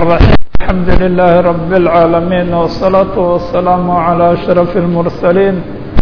الرحيم الحمد لله رب العالمين والصلاة والسلام على أشرف المرسلين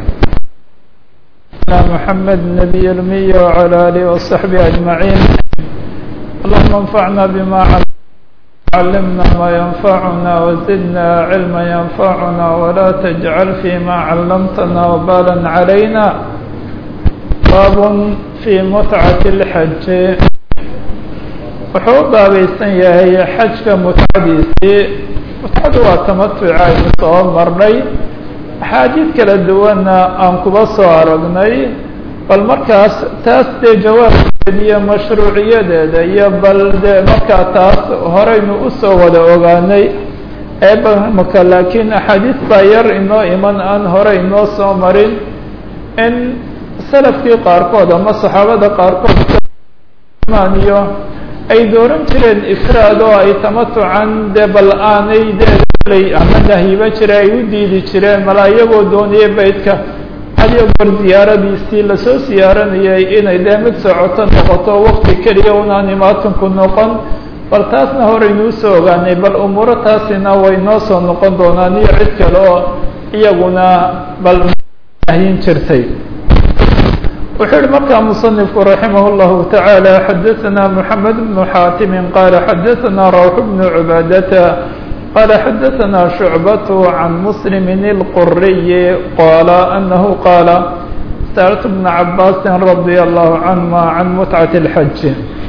محمد النبي الأمي وعلى آله وصحبه أجمعين اللهم انفعنا بما علمنا ما ينفعنا وزدنا علما ينفعنا ولا تجعل فيما علمتنا وبالا علينا باب في متعة الحج wuxuu u baabaysan yahay xajka mutcadiisii mutcadu waa tamatuca aynu soo marnay axaadiid kala duwanna aan kuba soo aragnay bal markaas taas dee jawaabkeeda iyo mashruuciyadeeda iyo bal dee markaa taas horeynu usoo wada ogaanay eebamaka laakiin axaadiis baa yar inoo iman aan hore inoo soo marin in salafkii qaarkood ama saxaabada qaarkood iyo ay dooran jireen ifraad oo ay tamatucan dee bal aanay dee ama nahyiba jira ay u diidi jireen mala iyagoo doonaya beydka hadiyo goor ziyaaradiisii lasoo siyaaranayay inay dee mid socoto noqoto wakti keliya unaan imaatanku noqon bal taasna horeynuu soo ogaanay bal umuuro taasina way noo soo noqon doonaan iyo cid kale oo iyaguna bal nahyin jirtay wuxuu yihi markaa muصنifku raximah الlahu taعaalى xadaثna mحamed بن xaatimi qaala xadaثna rawx بن cubaadata qaala xadaثna شhucbaة can mslm الquriy qaala anahu qaala sأlt بn cabaasi radي الlahu canهuma can mutcaة الxaj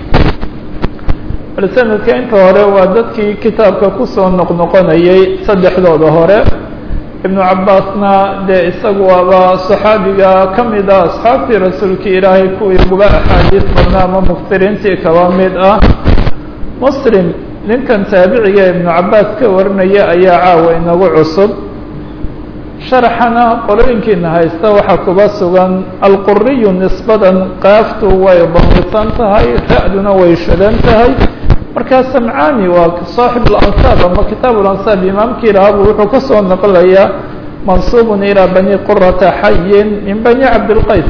bal sanadka inta hore waa dadkii kitaabka kusoo noqnoqonayay saddexdooda hore ibnu cabaasna dee isagu waaba saxaabiga ka mid ah asxaabtii rasuulkii ilaahay kuwii uguba axaadiis badna ama muftiriintii kaba mid ah muslim ninkan taabiciga ibnu cabaas ka warinaya ayaa caawa inagu cusub sharaxana qolooyinkiina haysta waxaa kuba sugan alquriyu nisbadan qaaftu way damisan tahay ra-duna way shadan tahay markaa samcani waa saaxib alansaab ama kitaab alansaab imaamkii lahabu wuxuu kasoo naqlayaa mansuubun ilaa bani qurata xayin min bani cabdilqays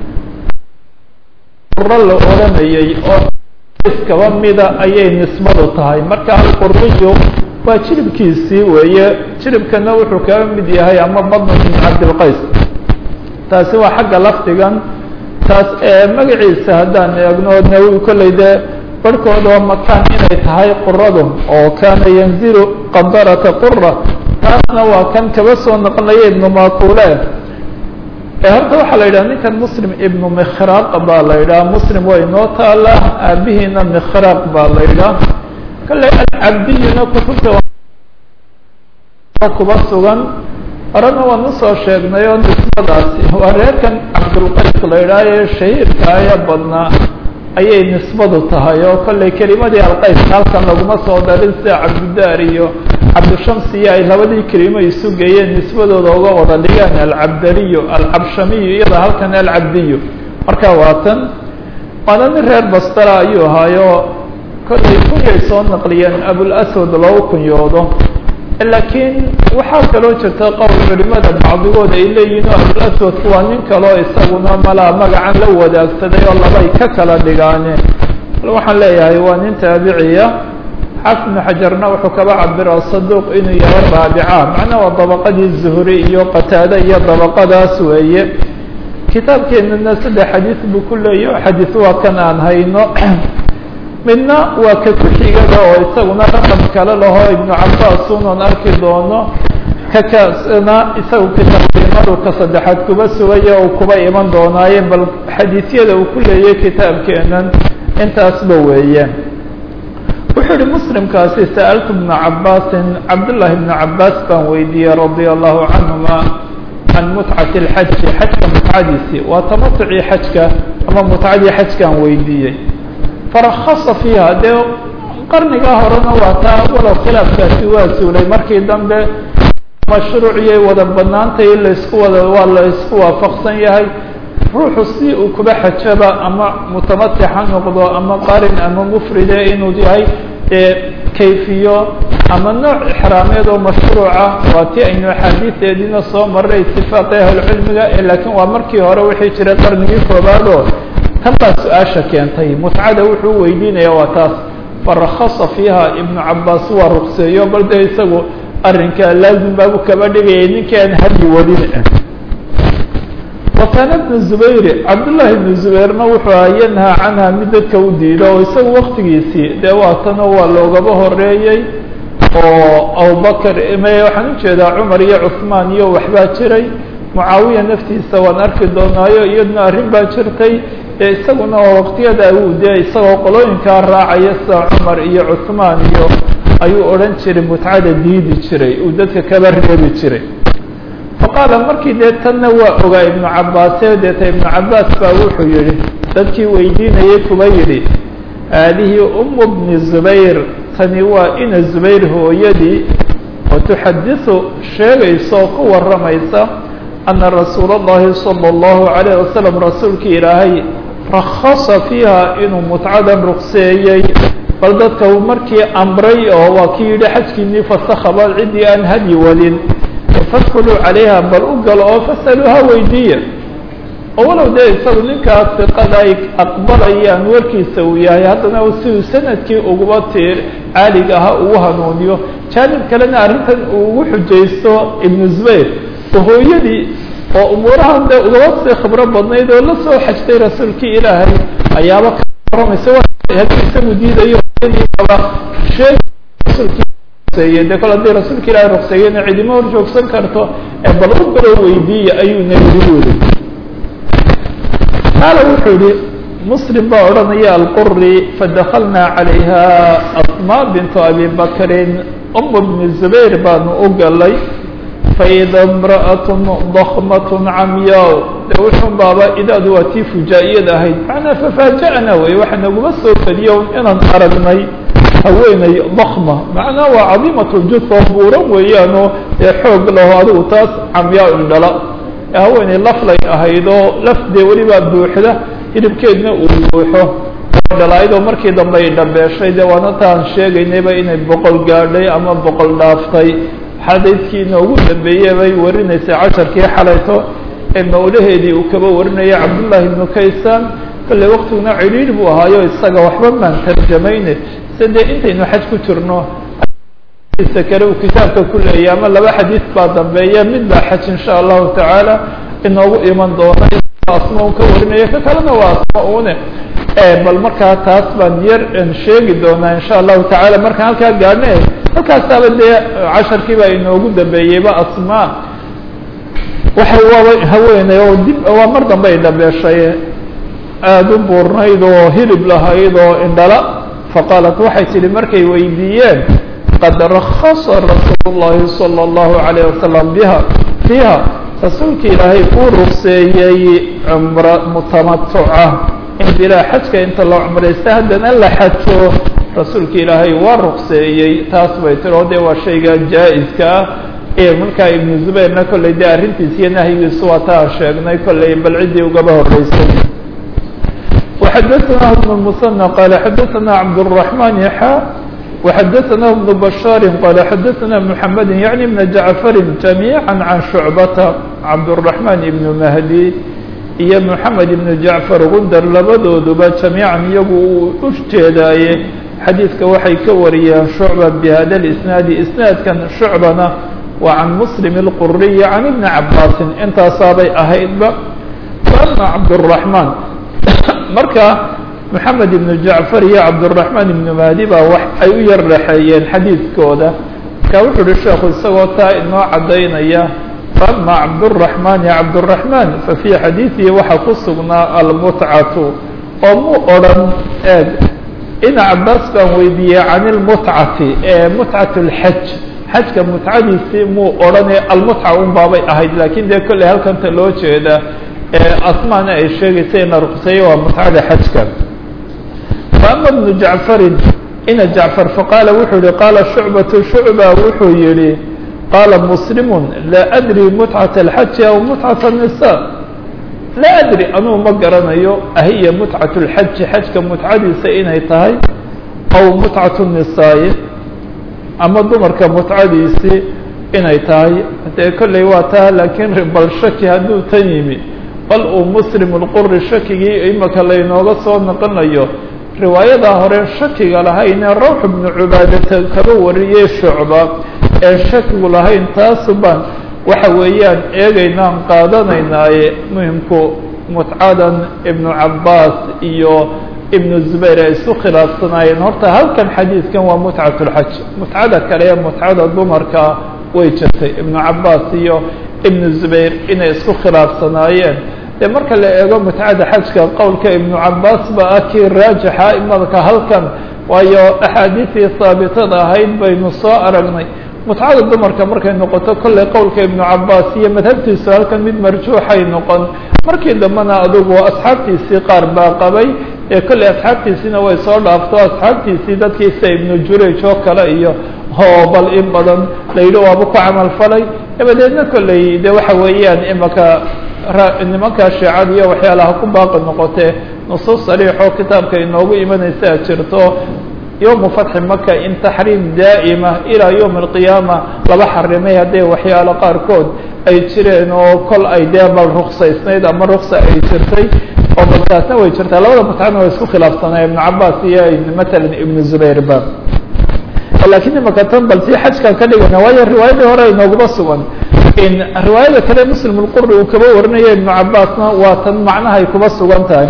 quro la oranayay oo kaba mida ayay nisbadu tahay marka alquriyu waa jiribkiisii weeye jiribkana wuxuu kaga mid yahay ama badnu min cabdilqays taasi waa xagga lafdigan taas magaciisa haddaan eegno nawi kolley dee barhkood oo makaan inay tahay quradu oo kaana yanzilu qadarata qura taasna waa kan kaba soo noqonaya ibnu maqule horta waxaa la yidhaha ninkan muslim ibnu mikhraq baa la yidhaha muslim waa inoo taala aabihiina mikhraq baa la yidhaha kale alcabdiyuna kutubta kuba sugan horena waan usoo sheegnay oo nisbadaasi waa reerkan cabdulqays la yidhaha ee shahiirka aya badnaa ayay nisbadu tahay oo kollay kelimadii alqays halkan laguma soo darin sida cabdidaar iyo cabdishamsiyo ay labadii kelimo isu geeyeen nisbadooda uga wada dhigaan alcabdaliyo alcabshamiyo iyada halkan alcabdiyo marka waa tan waana nin reer bastara ayuu ahaayo kollay kunyay soo naqliyeen abulaswad loogu kunyoodo laakiin waxaa kaloo jirta qowl culimada bacdigood ay leeyihin oo abulaswadku waa nin kaloo isaguna malaa magacan la wadaagsaday oo labay ka kala dhigaane waxaan leeyahay waa nin taabiciya xaafid ibnu xajarna wuxuu kaba cabira saduuq inuu yahay raabica macnaa waa dabaqadii zuhri iyo qataade iyo dabaqadaas weeye kitaabkeenana saddex xadiis buu ku leeyahy xadiis waa kan aan hayno midna waa ka ku-xigada oo isaguna raqam kale laho ibnu cabaas unan arki doono kakasna isagu kitaabimadu ka saddexaad kuba sugaya uu kuba iman doonaaye bal xadiisyada uu ku leeyay kitaabkeenan intaasba weeye wuxuu yihi muslimkaasi sa'altu bna cabaasin cabdullaahi bna cabaas baan weydiiyey radia allahu canhuma can mutcati lxaji xajka mutcadiisi waa tamatucii xajka ama mutcadii xajkaan weydiiyey farakasa fiiha dee qarnigaa horena waa taa walow khilaafkaasi waa suulay markii dambe mashruuciyay wada banaantay laysku wada waa la isku waafaqsan yahay ruuxu si uu kuba xajaba ama mutamatic ha noqdo ama qarin ama mufride inuu yahay dee kayfiyo ama nooc ixraameed oo mashruuca waa ti aynu axaadiideediina soo maray itifaaqi ahlucilmiga laakiin waa markii hore wixii jiray qarnigii koobaad oo tan baa su-aasha keentay mutcada wuxuu weydiinaya waa taas farakasa fiiha ibnu cabaas waa rukseeyo bal dee isagu arrinka laazim baabu kaba dhigayay ninkii aan hadyi wadin wa kaana bnu zubayr cabdullaahi ibnu zubayrna wuxuu aha yanhaa canha mid dadka u diido oo isagu waktigiisii dee waatanoo waa loogaba horeeyey oo abubakar me waxaan ujeedaa cumar iyo cuثmaan iyo waxbaa jiray mucaawiya naftiisa waan arki doonaayo iyaduna arrin baa jirtay ee isaguna waa waqtiyada u dee isagoo qolooyinkaa raacaya sida cumar iyo cuثmaan iyo ayuu odhan jiray mutcada diidi jiray uu dadka kaba reebi jiray faqaala markii dee tanna waa ogaa ibnu cabaase deeta ibnu cabaas baa wuxuu yihi dadkii weydiinayay kuba yidhi haadihi umu bni zubayr tani waa ina zubayr hooyadii oo tuxadiثu sheegaysa oo ku waramaysa ana rasuula اllahi salى اllahu عalayه wasalam rasuulkii ilaahay rakasa fiiha inuu mutcadan rukseeyey bal dadka uu markii amray oo waa kii yidhi xajkiinii fasakaba ciddii aan hadyi wadin fadkuluu calayha bal u galo oo fasaluuha weydiiya oo walow dee isagu ninkaas siqada ay aqbalayaan warkiisa uu yahay haddana siduu sanadkii uguba tiir caaliga ahaa ugu hanuuniyo jaanib kalena arrintan uu ugu xujaysto ibnu zubayr oo hooyadii oo umuurahan dee ugaba sii khibro badnayd oo la soo xajtay rasuulkii ilaahay ayaaba ka waramaysa haddii isagu diidayo hooyadiiaba sheeg rasuulkii de kol haddii rasuulka ilaahay rukseeyena cidima hor joogsan karto ee bal u galo weydiiya ayuu nabigu yiri qaala wuxuu yihi muslim baa odhanaya alquri fadakalnaa calayha asma bintu abi bakrin umu bni zubayr baanu u galay faida imra'at dakmat camyaa de wuxun baaba idaadu waa tii fujaa'iyad ahayd macnaa fafaaja'na wey waxa naguma soo fadiyo inaan aragnay haweeney dakma macnaa waa cadiimat ljud oo buuran weeyaanoo dee xoog laho adigu taas camyaa indhala haweeney laflay ahayd oo laf dee welibaa buuxda hilibkeedna uu buuxo dhalaayadoo markii dambe ay dhabeeshay dee waana taan sheegaynayba inay boqol gaadhay ama boqol dhaaftay xadaydkii inoogu dambeeyey bay warinaysay casharkii xalayto ee mawlaheedii uu kaba warinaya cabdullaahi ibnu kaysaan kolley waktiguna cidhiidh buu ahaayo isaga waxba maan tarjamayne se dee intaynu xaj ku jirno isa kale uu kitaabka ku leeyahy ama laba xadiis baa dambeeya mid baa xaj insha allahu tacaala inoogu iman doona asma un ka warinaya ka kalena waa asma une bal markaa taas baan yar sheegi doonaa insha allahu tacaala markaan halkaa gaadhne halkaasaaba dee casharkii baa inoogu dambeeyeyba asma waxay waaba haweeney oo dib waa mar dambe ay dhabeeshay aada u buurnayd oo hilib lahayd oo indhala faqaalat waxay tidhi markay weydiiyeen qad rakasa rasuul llahi salى اllahu alayh wasalam biha fiiha rasuulka ilaahay uu rugseeyey cumro mutamatuca in bilaa xajka inta la cumraysta haddana la xajo rasuulka ilaahay waa rugseeyey taas bay tiri oo dee waa shayga jaa-iska ah ee markaa ibnu zubayrna kolley dee arrintiis iyo nahyigiisu waa taa sheegnay kolley bal ciddii ugaba horreysay وxdثnah بن المثنى qال xdثna cبدالرحمن xا وxdثnah بن بشhاaر qال xdثna محمد يعني بن جعفر جميعا عن شعبة cبدالرحمن بن مهدي iyo محمد بن جعفر gundar labadooduba جamيiعا iyagu uu u jeedaaye xadiidka waxay ka wariyeen شhuعبة بhada الإسناaد isناadkan شhuعبana waa عan مسلم الqري عن بن cabاsi intaasaabay ahaydba وأma cبدالرحمن marka moxamed ibnu jacfar iyo cabdالرaحmaan ibnu mahdi baa wax ay u yar dhexeeyeen xadiidkooda marka wuxuu uhi sheekhu isagoo taa inoo caddaynaya faama cabdالرaحmaan ya cabdالرaحmaan fafي xadiiثihi waxaa ku sugnaa almutcatu oo mu odran eeg ina cabaas baan weydiiyey can اlmutcati ee mutcat اlxaj xajka mutcadiisii muu odhanee almutca un baabay ahayd lakin dee kolley halkanta loo jeeda asmaana ay sheegaysa ina ruqseeye waa mutcada xajka faama bnu jacfarin ina jacfar faqaala wuxuu yihi qaala shucbatu shucba wuxuu yihi qaala muslimu laa adri mutcata alxaji aw mutcata الnisa laa adri anuu ma garanayo ahiya mutcat اlxaji xajka mutcadiisa inay tahay aw mutcat الnisaa'i ama dumarka mutcadiisii inay tahay dee kolley waa taa laakiin bal shaki hadduu tan yimi bal uu muslim اlquri shakigii imaka laynooga soo noqonayo riwaayada hore shakiga lahayne rawx ibnu cubaadata kaba wariyey shucba ee shakigu lahayn taasu baan waxa weeyaan eegaynaan qaadanaynaaye muhimku mutcadan ibnu cabaas iyo ibnu zubayr ay isku khilaafsanaayeen horta halkan xadiidkan waa mutcat lxaj mutcada kale ee mutcada dumarka way jirtay ibnu cabaas iyo ibnu zubayr inay isku khilaafsanaayeen dee marka la eego mutcada xajka qowlka ibnu cabaas ba ah kii raajixa imadka halkan waayo axaadiistii haabitada ahayd baynu soo aragnay mutcada dumarka markay noqoto kolley qowlka ibnu cabaas iyo madhabtiisu halkan mid marjuuxay noqon markii dambena adugu asxaabtiisii qaar baa qabay ee kolley asxaabtiisiina way soo dhaafto asxaabtiisii dadkiisa ibnu jurayj oo kale iyo hoobal in badan la yidhi waaba ku camal falay dabadeedna kolley de waxa weeyaan imaka nimanka shiicada iyo waxyaalaha ku baaqi noqotee nusuus sariixoo kitaabka inoogu imanaysaa jirto yowmu fatxi maka in taxriim daa'ima ilaa yowmi alqiyaama laba xarimay hadday waxyaalo qaarkood ay jireen oo kol ay dee bal ruksaysnayd ama ruksa ay jirtay oo balkaasna way jirtaa labada mutcana way isku khilaafsanaa ibnu cabaas iyo matalan ibnu zubayr ba lakiin imaka tan bal si xajkan ka dhigana waayo riwaayadii hore inooguma sugan riwaayada kale muslim lquri uu kaba warinaya ibnu cabaasna waa tan macnahay kuba sugan tahay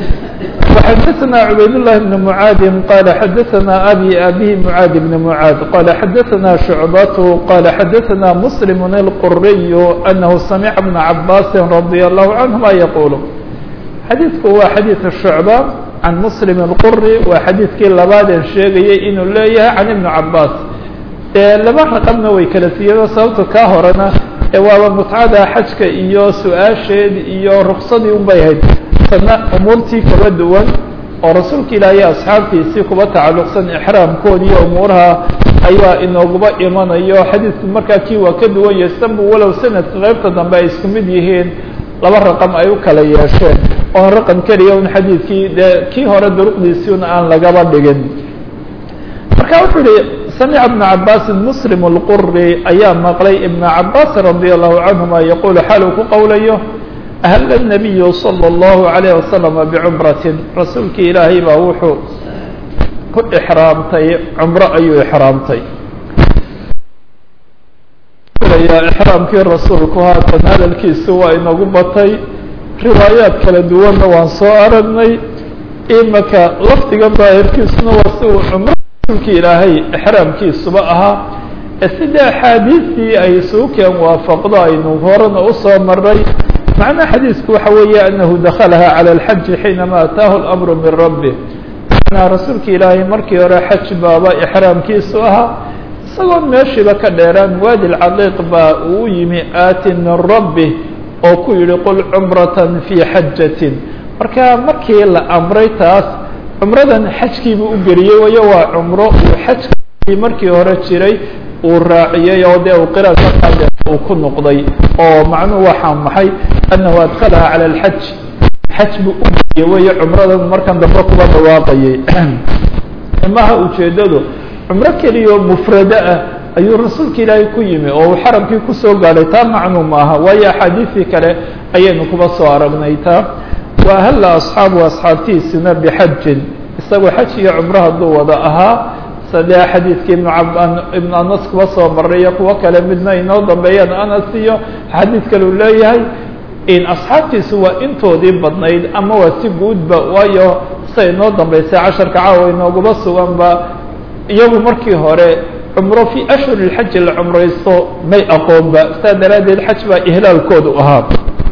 وxdثna عbayd للh بن معاad qال xdثna abي abي معاad بن معاad qال xdثna شعبة qال xdثna مسلم الqري أنه سمع بن عabاس رضي الله عنهma يقuل xadيiثku waa xadيiث شhuعبة عن مسلم الqري waa xadيiثkii labaadeen sheegayay inuu leeyahay عن iبن عabاس laba رqمna way kala siiyeen sababto kaa horena waaba متcada xajka iyo su-aasheed iyo رksadii un bay ahayd sana umuurtii kala duwan oo rasuulka ilaahay asxaabtiisii kuba tacalluqsan ixraamkoodi iyo umuuraha ayaa inooguba imanayo xadiidku markaa kii waa ka duwan yahay sanbu walow sanadka qaybta dambe ay isku mid yihiin laba raqam ay u kala yeesheen oon raqam keliya un xadiidkii dee kii hore duruqdiisiina aan lagaba dhigin marka wuxuu yihi samica ibna cabaasin muslim lquri ayaa maqlay ibna cabaas radia allahu canhuma yaqulu xaal uu ku qowlayo أهل النبي صلى الله عليه وسلم بعمرة رasuulki ilaahay baa wuxuu ku إحraamtay cمro ayuu إحraamtay إحraamkii rasuulku haatan hadalkiisu waa inagu batay riwaayaad kala duwanna waan soo aragnay imaka lafdiga daahirkiisuna waa si uu cumro rasuulki ilaahay إحraamkiisuba ahaa sida أxaadiistii ay suukeen waafaqdo aynu horena usoo maray معنى xadيiثku waxa weeye أنه دkلha على الحج حينما أtاه الأمر من ربه معنaa rasuulka ilaahay markii hore xج baaba إحrاamkiisu ahaa isagoon meeshiiba ka dheeraan waadi الcaqiiq baa uu yimi aati min ربه oo ku yihi qل cمرة في xajaة marka markii la أmray taas cumradan xajkiibu u geliyey wayo waa cumro uu xajkii markii hore jiray uu raaciyey oo dee uu qiraad markaa uu ku noqday oo macnuhu waxaa maxay annahu adkalaha cala alxaj xaj buu u geliye weeye cumradan markan dambe kuba dhawaaqayay imaha ujeeddadu cumro keliya oo mufrado ah ayuu rasuulka ilaahay ku yimi oo uu xaramkii kusoo gaadhay taa macnuu maaha waayo axaadiistii kale ayaynu kuba soo aragnay taa wa ahalla asxaabu asxaabtiisina bixajin isagoo xaj iyo cumro hadduu wada ahaa sade xadiidkii ibn ibn anas kuba soo maray iyo kuwo kale midna inoo dambeeyaan anas iyo xadiid kale uu leeyahay in asxaabtiisu waa intoodii badnayd ama waa si guudba waayo sa inoo dambeysay casharka caawa inooguba suganba iyagu markii hore cumro fii ashhuri lxaji la cumraysto may aqoonba saa daraaddeed xaj baa ihlaalkoodu ahaa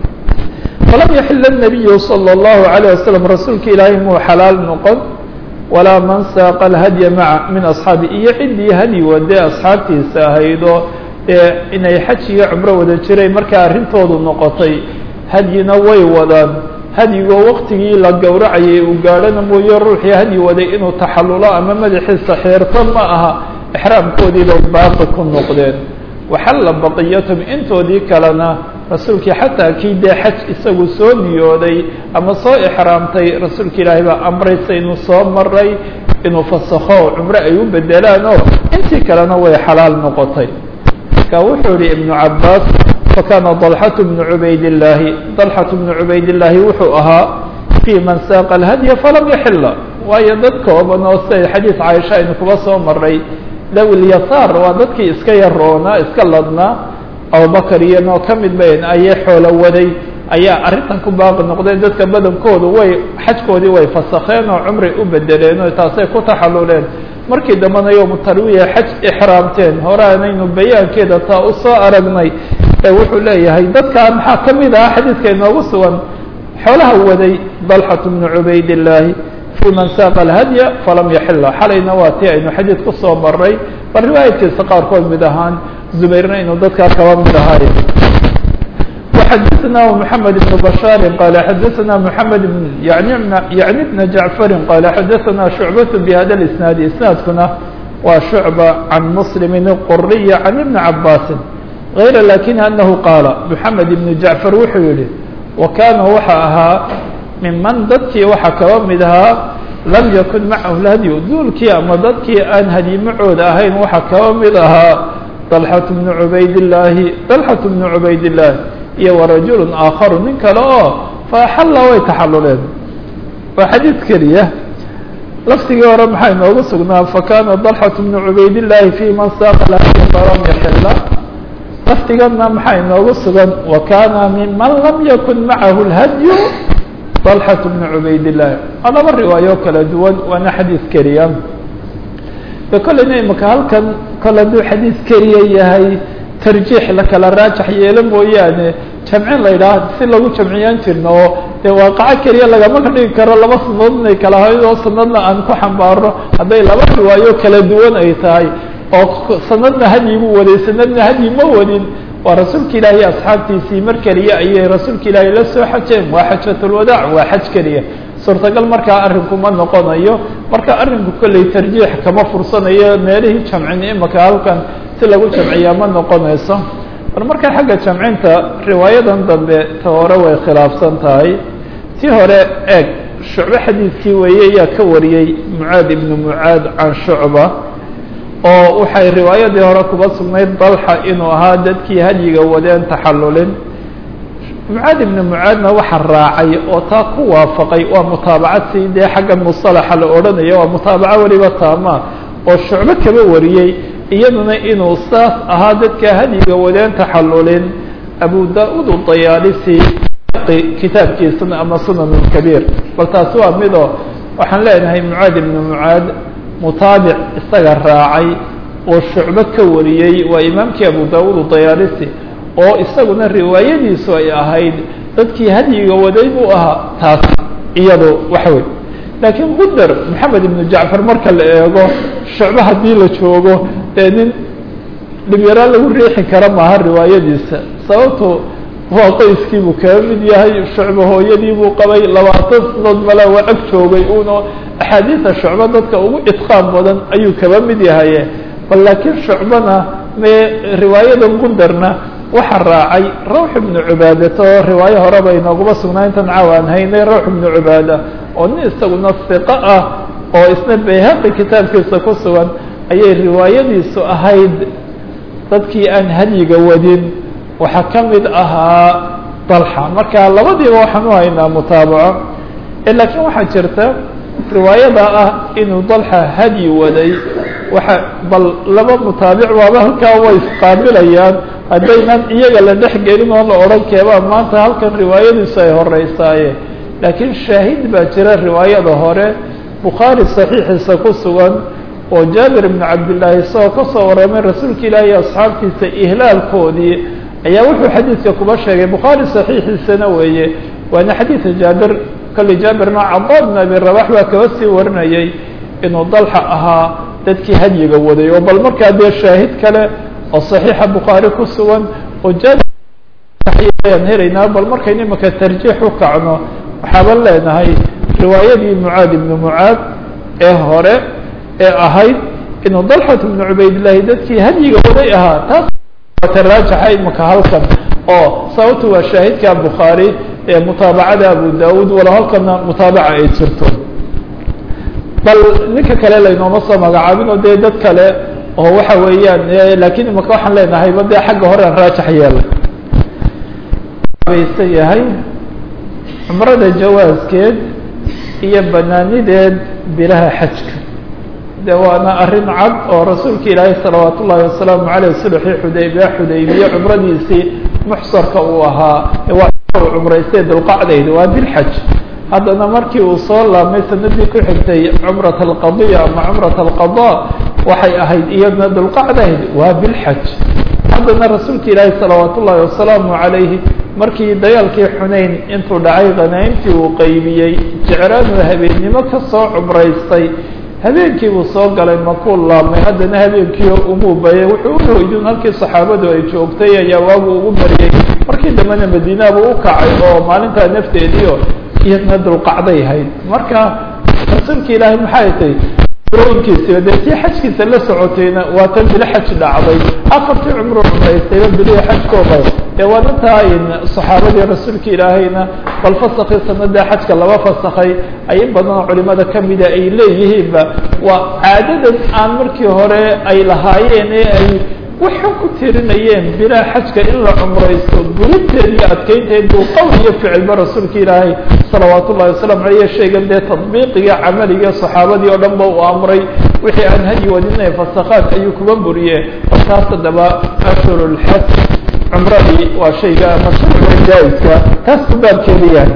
falam yaxil الnabiyu salى الlahu عalيه wasalam rasuulka ilaahay muu xalaal noqon walaa man saaqa alhadya maca min asxaabi iyo ciddii hadyi wade asxaabtiisa ahaydoo ee inay xaj iyo cumro wada jiray markaa arrintoodu noqotay hadyina way wadaan hadyigoo waktigii la gowracayay uu gaadhana mooye ruuxii hadyi waday inuu taxallulo ama madaxiisa xeerto ma aha exraamkoodii bay baaqi ku noqdeen waxalla baqiyatum intoodii kalena rasuulkii xataa kii dee xaj isagu soo niyooday ama soo exraamtay rasuulka ilaahay baa amraysa inuu soo maray inuu fasakho cumro ay u bedelaan oo intii kalena way xalaal noqotay marka wuxuu yihi ibnu cabaas fakana dalxatu bnu cubaydillaahi dalxatu bnu cubaydillaahi wuxuu ahaa fii man saaqa alhadya falam yaxila waayo dad kooban oo siday xadiis caaisha aynu kuba soo maray dawilyasaar waa dadkii iska yaroonaa iska ladnaa abubakar iyo noo ka mid bayn ayay xoolo waday ayaa arrintan ku baaqi noqday dadka badankoodu way xajkoodii way fasakheen oo cumri u bedeleen oo taasay ku taxaluleen markii dambena yowmu tarwiya xaj ixraamteen hore aanaynu bayaankeeda taa u soo aragnay ee wuxuu leeyahay dadkaa maxaa ka mid ah xadiidka inoogu sugan xoolaha waday dalxat bnu cubaydillaahi fii man saaqa alhadya falam yaxila xalayna waa tii aynu xadiid ku soo maray bal riwaayadkiisa qaarkood mid ahaan zubayrna inuu dadkaa kaba mid ahaay وxadثna محamed بن بشhاaر qال xadثna محamed yعni بن جaعفr qال xadثna شhuعبة بhda الاسناaد isناadkuna waa شhuعبة عan mسلم الqري عan iبن عabاsi غayr lakin أنه qاaل محamed بن جaعفر wuxuu yihi وkana waxa ahaa miman dadkii waxa kaba mid ahaa lam ykun macahu اhadي duulkii ama dadkii aan hadimacooda ahayn waxa kaba mid ahaa طلحة بن عubayd اللaahi طلحة بن عubayd اللahi iyo warajul aakharu nin kale oo faaxalla way taxaluleen waa xadiid keliya laftigii hore maxaa inoogu sugnaa fakana dalxat bnu cubaydillaahi fi man saaqa lahadi falam yaxila laftigana maxaa inoogu sugan wa kana miman lam yakun macahu lhadyu dalxat bnu cubaydillaahi waa laba riwaayo kala duwan waana xadiid keliya de kolleyna imaka halkan kol hadduu xadiid keliya yahay tarjiix la kala raajax yeelo mooyaane jamcin la yidhaah si lagu jamciyaan jirno oo dee waaqaco keliya lagama ka dhigi karo laba sanadood inay kala hayd oo sanadna aan ku xambaarno hadday laba riwaayo kala duwan ay tahay oo sanadna hadyi buu waday sanadna hadyi ma wadin waa rasuulka ilaahi asxaabtiisii mar keliya ayay rasuulka ilaahi la soo xajeen waa xajatulwadaac waa xaj keliya suurtagal markaa arrinku ma noqonayo marka arrinku kolley tarjiix kama fursanayo meelihii jamcin imaka halkan si lagu jamciyaa ma noqonayso bal markaa xagga jamcinta riwaayadan dambe ta hore way khilaafsan tahay tii hore eeg shucbe xadiidkii weeye yaa ka wariyey mucaad ibnu mucaad can shucba oo waxay riwaayadii hore kuba sugnayd dalxa inuu ahaa dadkii hadyiga wadeen taxallulin mucaad ibnu mucaadna waxa raacay oo taa ku waafaqay waa mutaabacad si dee xagga musalaxa la odhanayo waa mutaabaco weliba taama oo shucbe kaba wariyey iyaduna inuu saas ahaa dadka hadyiga wadeen taxallulin abu da-ud udayaalisi kitaabkiisana ama sunan kabiir bal taasi waa midoo waxaan leenahay mucaad ibnu mucaad mutaabic isaga raacay oo shucbe ka wariyey waa imaamkii abu da-ud udayaalisi oo isaguna riwaayadiisu ay ahayd dadkii hadyiga waday buu ahaa taas iyado waxa wey laakiin gudar maxamed ibnu jacfar marka la eego shucbe haddii la joogo dee nin dhibyaro lagu riixi kara maaha riwaayadiisa sababto waa qoyskii buu kaga mid yahay shucbe hooyadii buu qabay labaatan sanood mala waa ag joogay uno axaadiida shucbe dadka ugu idqaan badan ayuu kaba mid yahaye bal laakiin shucbena me riwaayadan gundarna waxaa raacay rawx ibnu cubaadata oo riwaayo horeba inooguma sugnaa intan caawa aan haynay rawx ibnu cubaada oo nin isaguna siqo ah oo isna bayhaqi kitaabkiisa ku sugan ayay riwaayadiisu ahayd dadkii aan hadyiga wadin waxaa ka mid ahaa dalxa marka labadiiba waxaan u haynaa mutaabaco laakiin waxaa jirta riwaayada ah inuu dalxa hadyi waday waxa bal laba mutaabic waaba halkaa way isqaabilayaan haddaynan iyaga la dhex gelin oo la odhan keebaa maanta halkan riwaayadiisu ay horeysaaye laakiin shaahid baa jira riwaayada hore bukhaari saxiixiisa ku sugan oo jaabir ibnu cabdillaahi isagoo ka soo warramay rasuulka ilaahi asxaabtiisa ihlaalkoodii ayaa wuxuu xadiidka kuba sheegay bukhaari saxiixiisana weeye waana xadiida jaabir kolley jaabirna cada bn abi rabax baa kaba sii warinayay inuu dalxa ahaa dadkii hadyiga waday oo bal markaa dee shaahid kale oo saxiixa bukhaari ku sugan oo jaabirayaan helaynaa bal markaynu imaka tarjiix u kacno waxaaban leenahay riwaayadii mucaad ibnu mucaad ee hore ee ahayd inuu dalxat ibnu cubaydillaahi dadkii hadyiga waday ahaa taas ta raajaxa imaka halkan oo sababtu waa shaahidka bukhaari ee mutaabacada abu daawud walo halkana mutaabaca ay jirto bal ninka kale laynooma soo magacaabin oo dee dad kale oo waxa weeyaan lakin imaka waxaan leenahay ba dee xagga hore raajax yeela baysan yahay cumrada jawaaskeed iyo banaanideed bilaha xajka de waana arrin cad oo rasuulka ilaahay salawaat ullaahi wasalaamu caleyh sulxii xudaybiya xudaybiye cumradiisii muxsarka uu ahaa waa cumraystay dulqacdayda waa bilxaj haddana markii uu soo laabmay sanadii ku xigtay cumrat alqadiya ama cumrat alqada waxay ahayd iyadna dulqacdayd waa bilxaj haddana rasuulka ilaahi salawaat ullaahi wasalaamu calayhi markii dagaalkii xunayn intuu dhacay khanaymtii uu qaybiyey jecraanuu habeennimo ka soo cumraystay habeenkii buu soo galay makuu laabmay haddana habeenkii umuu bayay wuxuu u hoydun halkii saxaabadu ay joogtay ayaa waagu ugu bariyey markii dambena madiinabu u kacay oo maalintaa nafteediio iyadna dulqacday hayd marka rasuulka ilaahay maxay tay rooyinkiisiba dee tii xajkiisa la socotayna waa tan bilo xaj dhacday afartii cumru cumraystayba bilihii xajkooda ee waana taa saxaabadii rasuulka ilaahayna bal fasakii sanada xajka laba fasakay ay in badanoo culimada kamida ay leeyihiinba waa caadadan aan markii hore ay lahaayeen ee ay waxay ku tirinayeen bilaa xajka in la cumraysto gurinteed iyo adkeynteed buu qowl iyo ficilba rasuulka ilaahay salawaat ullahi wasalam aleyh sheegan dee tadbiiqiga camaliga saxaabadii oo dhan ba uu amray wixii aan hadyi wadinay fasakaad ayuu kuga buriye markaas haddaba ashhur lxaj cumradii waa shayga mashruuca jaa-iska taas ku baabkeeda yahay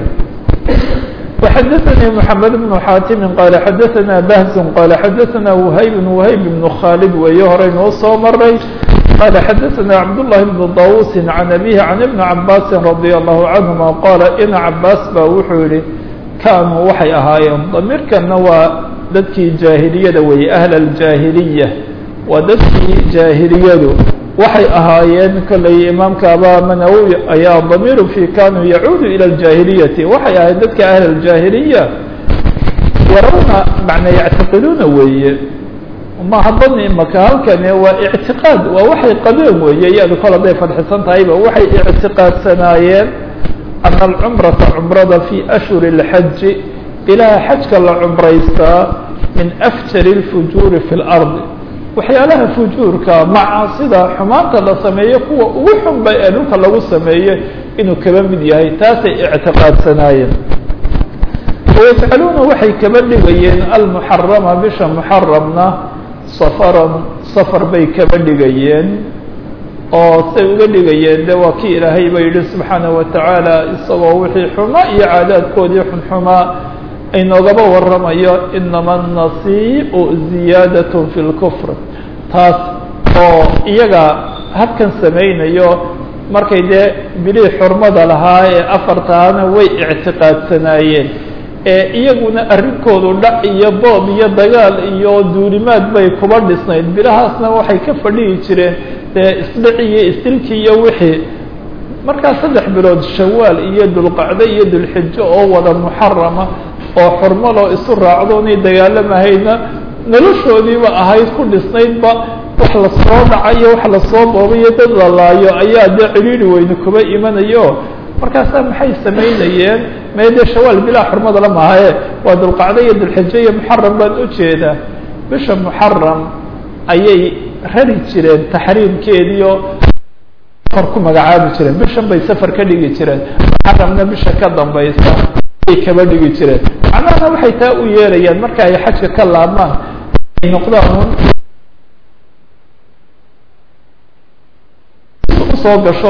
وxdثnي محمد بن xاtم qال xdثna بhز qال xdثna وhyb وhyb بن khالد weeye horeynuu soo maray qال xdثna cبداللh بن طاوuس عن أbيه عن بن عabاس رضي الله عنهma qال in cabاs ba wuxuu yihi kanuu waxay ahaayeen damiirkana waa dadkii jaahiliyada weeye أهل الجاahiliية waa dadkii jaahiliyadu waxay ahaayeen kollay imaamka aba manawowi ayaa damiiru fi kanuu yacuudu ilى اljahiliyati waxay ahayd dadka ahl اljahiliya yarawna macna yactiqiduuna weeye maha bani imaka halkani waa ictiqaad waa waxay qabeen weeye iyadu kol hadday fadxisan tahayba waxay ictiqaadsanaayeen ana alcumrata cumrada fi ashhuri اlxaji ilaa xajka la cumraystaa min afjari اlfujuuri fi اlardi waxyaalaha fujuurka macaasida xumaanta la sameeyo kuwa ugu xunba ee dhulka lagu sameeyo inuu kaba mid yahay taasay ictiqaadsanaayeen wayajcaluuna waxay kaba dhigayeen almuxarama bisha muxaramna safaran safar bay kaba dhigayeen oo say uga dhigayeen de waa kii ilaahay ba yidhi subxaanaه watacaala isagoo wixii xumaa iyo caadaadkoodii xunxumaa aynoogaba waramayo inama الnasiiu ziyaadaة fi اlkfr taas oo iyaga habkan samaynayo markay dee bilihii xurmada lahaa ee afartaana way ictiqaadsanaayeen ee iyaguna arrinkoodu dhac iyo boob iyo dagaal iyo duulimaad bay kuba dhisnayd bilahaasna waxay ka fadhihi jireen dee isdhici iyo istilki iyo wixii markaa saddex bilood shawaal iyo dulqacdo iyo dulxijo oo wada muxarama oo xurmaloo isu raacdo inay dagaalamahayna noloshoodiiba ahayd ku dhisnaydba wax lasoo dhacayo wax lasoo boobayo dad la laayo ayaa dee cidhiiri weyne kuba imanayo markaasaa maxay samaynayeen mee dee shawaal bilaa xurmada la mahaye waa dulqacdo iyo dulxijo iyo muxaram baan ujeedaa bisha muxaram ayay rari jireen taxriimkeediio safar ku magacaabi jireen bishan bay safar ka dhigi jireen muxaramna bisha ka dambaysa ay kaba dhigi jireen macnahana waxay taa u yeelayaan marka ay xajka ka laabmaan ay noqdaan usoo gasho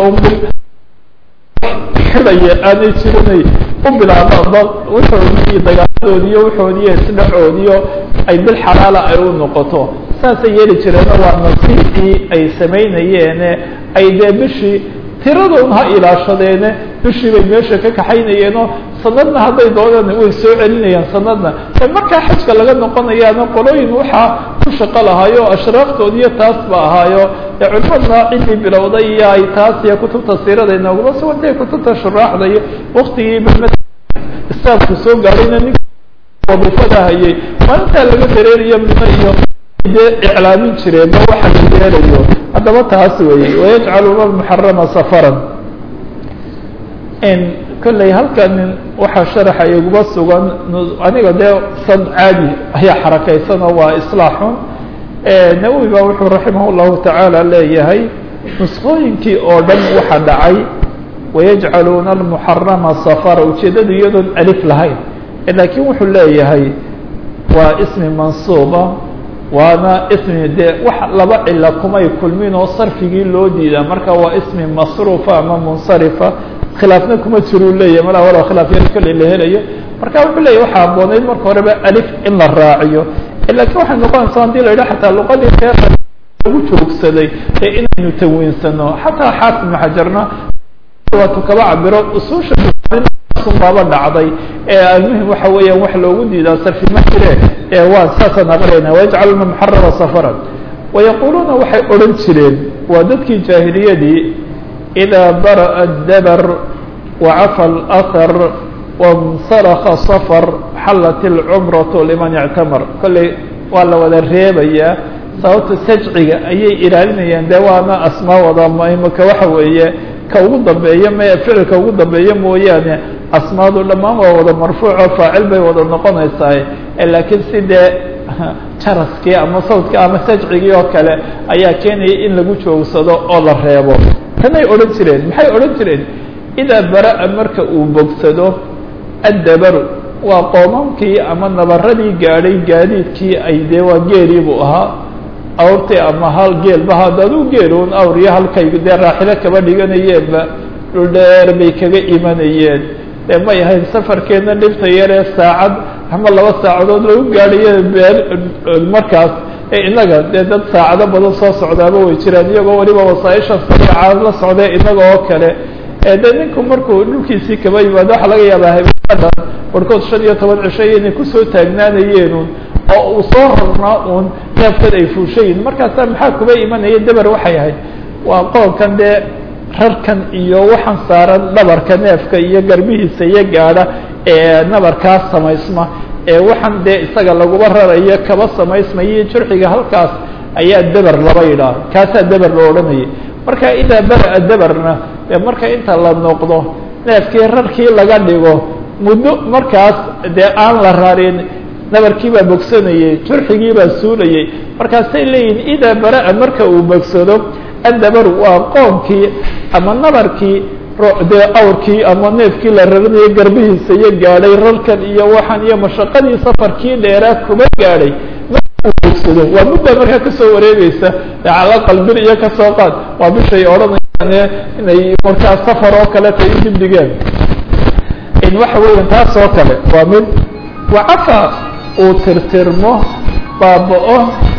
xidaya aanay jirinay u bilaabaan wuxoodii iyo dagaaladoodi iyo wuxoodii iyo isdhacoodiyo ay bil xalaala ay u noqoto saasay yeeli jireeno waa nasiibkii ay samaynayeene ay dee bishii tiradoon ha ilaashadeene bishii bay meesha ka kaxaynayeenoo sanadna hadday doonaan way soo celinayaan sanadna e markaa xajka laga noqonayaana qolooyin waxaa ku shaqo lahaayo ashraaftood iyo taas ba ahaayo ee culimadna ciddii bilowday iyo ay taas iyo kutubta siirada inooguma sugantay kutubta shuraaxda iyo waktigii islaamku soo gaadhayna nin wadiifada hayay maalintaa laga dareerayo mino iyo dee iclaamin jireen ma waxa la yeelayo haddaba taas weeye wayajcaluuna almuxarama safaran kolley halkan waxaa sharaxa iguma sugan aniga dee san caadi ayaa xarakaysanoo waa islaaxun nawowi ba wuxuu raximah llahu tacaala leeyahay nusqooyinkii oo dhan waxa dhacay wayajcaluuna almuxarama safara ujeeddadu iyadoon alif lahayn laakiin wuxuu leeyahay waa ismi mansuuba waana ismi dee wax laba cilo kumay kulmin oo sarfigii loo diidaa marka waa ismi masruufa ama munsarifa khilaafna kuma jiruu leeyahy malaa walow khilaaf yar kolley la helayo marka wuxuu leeyahy waxaa habboonayd marka horeba alif in la raaciyo lakiin waxay noqonaysa hadii la yidhaha xataa luqadii reer lagu joogsaday ee inaynu tawiinsano xataa xaafid maxajarna waatu kaba cabiro usuusha baaba dhacday ee almuhim waxa weeyaan wax loogu diidaa sarfi ma jire ee waa saasaan aqrayna wayajcaluna muxarara safaran wayaquuluuna waxay odhan jireen waa dadkii jaahiliyadii idaa bara'a dabar wacafa alahar wansaraka safar xallat ilcumratu liman ictamar kolley waa la wada reebayaa sababta sajciga ayay ilaalinayaan dee waana asmaawada imika waxa weeye ka ugu dambeeya m ficilka ugu dambeeya mooyaane asmaadu dhammaan waa wada marfuuco faacil bay wada noqonaysaa laakiin si dee jaraskii ama sawdkii ama sajcigii oo kale ayaa keenaya in lagu joogsado oo la reebo tanay odhan jireen maxay odhan jireen idaa bara-a marka uu bogsado addabaru waa qoomamkii ama nabaradii gaadhay gaadiidkii ay dee waa geelii buu ahaa awrtii ama hal geelba hadaduu geeluun awr iyo halkay dee raaxilo kaba dhiganayeenba dhul dheer bay kaga imanayeen dee may ahayn safarkeedna dhibta yaree saacad ama laba saacadood lagu gaadhaye beel markaas inaga dee dad saacado badan soo socdaaba way jiraan iyagoo waliba wasaaisha sariica la socdee inaga oo kale de ninku markuu dhulkiisii kaba yimaado waxa laga yaabaa habeenada barhkood shan iyo toban cisho inay kusoo taagnaanayeenun oo uu soo rarnaa uun neefkan ay fuushayin markaasa maxaa kuba imanaya dabar waxay ahayd waa qoonkan dee rarkan iyo waxaan saaran dhabarka neefka iyo garbihiisa iyo gaadha ee nabarkaas samaysma ee waxaan dee isaga laguba rarayo kaba samaysmayo jurxiga halkaas ayaa dabar laba yidhaah kaasaa dabar la odhanayay marka idaa bara-a dabarna ee marka inta la noqdo neefkii rarkii laga dhigo muddo markaas dee aan la rarin nabarkii baa bogsanayey jurxigii baa suulayey markaasay leeyihin idaa bara-a marka uu bogsado addabaru waa qoonkii ama nabarkii dee awrkii ama neefkii la raranayo garbihiisa iyo gaadhay rarkan iyo waxaan iyo mashaqadii safarkii dheeraa kuba gaadhay bogsado waa muddaa markaa kasoo wareegeysa cala qalbin iyo kasoo qaad waa bishay odhanayaan inay markaa safar oo kale tay dib dhigeen waxa weeya taas oo kale waa mid wacafa uu tirtirmo baaba-o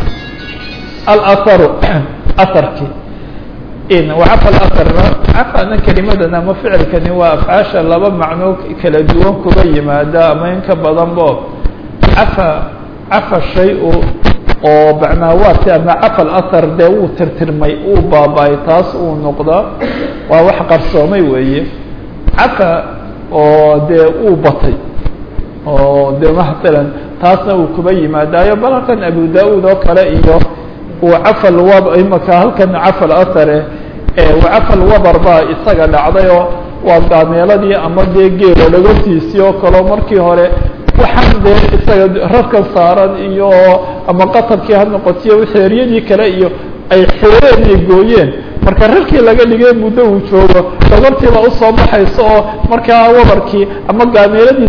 alaharu aharkii wacafa alaharna cafana kelimadan ama ficilkani waa afcaasha laba macno kala duwan kuba yimaada ama in ka badan bo cafa cafa shay-u oo macnaawaati ama cafa alahar dee wuu tirtirmay uu baaba-ay taas uu noqdaa waa wax qarsoomay weeye cafa oo dee uu batay oo de masalan taasna uu kuba yimaadaayo bal halkan abu da-uud oo kale iyo uu cafal wab imaka halkan cafal ahare cafal wabar baa isaga dhacday oo waa gaameeladii ama dee geelo dhagortiisii oo kaleo markii hore waxaan dee isaga rarkan saaran iyo ama qatabkii ha noqotiyo xeeryadii kale iyo ay xeereen ay gooyeen marka rarkii laga dhigay muddo uu joogo dhagortiiba usoo baxayso oo markaa wabarkii ama gaameeladii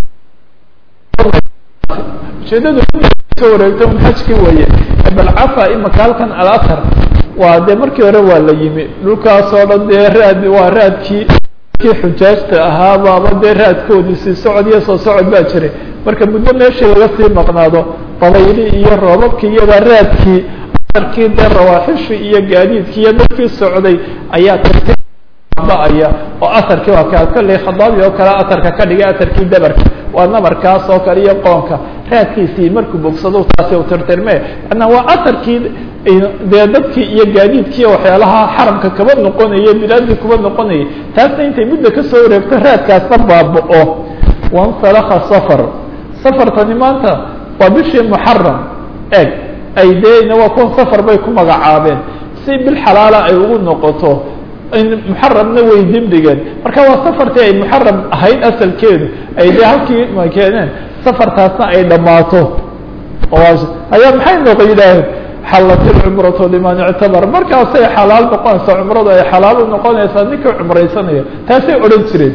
ujeedadu soo wareegto un xajkii weeye bal cafa imaka halkan alathar waa dee markii hore waa la yimi dhulkaas oo dhan dee raad waa raadkii kii xujaajta ahaaba ama dee raadkoodii sii socod iyo soo socod baa jiray marka muddo meeshii laga sii maqnaado dabayli iyo roobabkii iyadaa raadkii aarkii dee rawaaxishii iyo gaadiidkii iyo dadkii socday ayaa ba-aya oo aharkii waa ka kolley khadaabi oo kale aharka ka dhigay aharkii dabarka waa nabarkaas oo kale iyo qoonka raadkiisii markuu bogsado taasi u tirtirme manaa waa aharkii dee dadkii iyo gaadiidkii waxyaalaha xaramka kaba noqonaya bilaadii kuba noqonayay taasna intay mudda kasoo wareegto raadkaasna baaba-o wansalaka safar safartani maanta waa bishii muxaram eg ay dee waa kuwa safar bay ku magacaabeen si bil xalaala ay ugu noqoto muxaramna way dibdhigeen marka waa safartii ay muxaram ahayd asalkeedu ay dee halkii keeneen safartaasna ay dhammaato ayaa maxay noqo yidhaaheen xallat ilcumratu liman ictabar markaasay xalaal noqonaysaa cumradu ay xalaal u noqonaysaa ninkii cumraysanaya taasay odhan jireen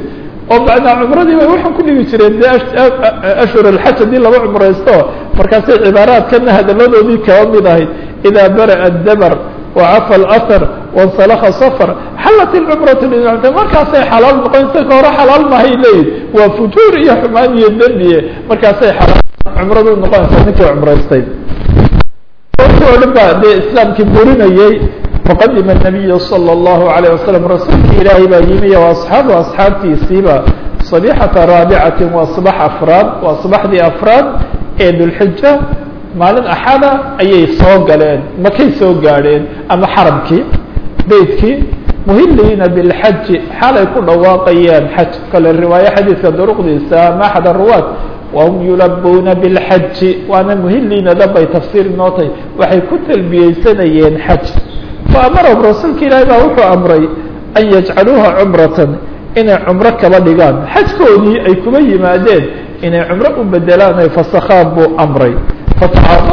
oo macnaa cumradii bay waxaan ku dhigi jireen de ashhur alxaj haddii laba cumraysto markaasay cibaaraadkana hadaladoodii kaba mid ahayd idaa bara'a dabar wacafa alahar wansalakha safar xallat ilcumratu lincta markaasay xalaal noqonaysa ka hore xalaal mahay leeyihin waa fujuur iyo xumaan iyo dembiye markaasay xalaal cumradu noqonaysaa ninkii cumraystay o dhan baa dee islaamkii burinayey faqadima nabiyu salى اllahu alayه wasalam rasuulki ilaahay baa yimi o asxaabu asxaabtiisiiba sabixata raabicati waa subax afraad waa subaxdii afraad ee dulxija maalin axada ayay soo galeen makay soo gaadheen ama xaramkii beytkii muhiliina bilxaji xaalay ku dhawaaqayeen xaj kale riwaayo xadiidka duruqdiisa ama axad aruwaad wahum yulabuuna bilxaji waana muhiliina dhanbay tafsiir nootay waxay ku talbiyeysanayeen xaj faamarahum rasuulka ilaahi baa wuxuu amray an yajcaluuha cumratan inay cumro kaba dhigaan xajkoodii ay kuba yimaadeen inay cumro u bedelaan ay fasakhaan buu amray fatacaa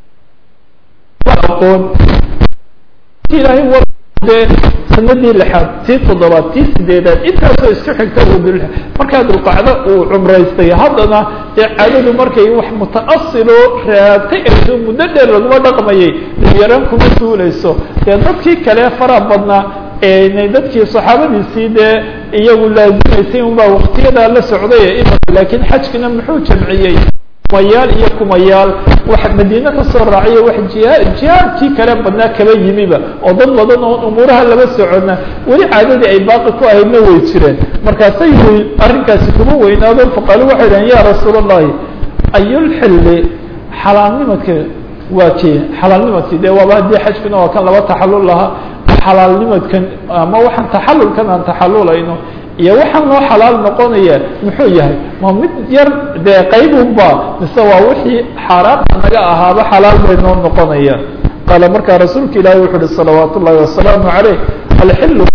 aqoon ilaahay wade sanadii lixaad tii toddobaad tii sideedaad intaasoo isku xigta uu dul markaa dulqacdo uu cumraystay haddana dee caadadu markay wax muta'asilo raagtay ayso muddo dheer laguma dhaqmayay dhibyaraan kuma suulayso dee dadkii kale faraha badnaa ee dadkii saxaabadiisii dee iyagu laazimaysay unbaa waktiyadaa la socday laakiin xajkina muxuu jamciyey kumayaal iyo kumayaal wax madiine kasoo raaciyo wax jiha jihaadkii kale badnaa kaba yimiba oo dad badan oo umuuraha laba socona weli caadadii ay baaqi ku ahaydna way jireen markaasay wy arrinkaasi kuma weynaado faqaalu waxay dhahen ya rasuul allahi ayulxilli xalaalnimadka waa kee xalaalnimadkii dee waaba haddii xajkuna waa kan laba taxalul lahaa xalaalnimadkan ama waxaan taxalulkan aan taxalulayno iyo waxaan loo xalaal noqonaya muxuu yahay ma mid yar dee qaybunba mise waa wixii xaaraamta naga ahaaba xalaal bay noo noqonayaan qaala markaa rasuulka ilaahi wuxu uhi salawaat ullahi wasalaamu caleyh alxilu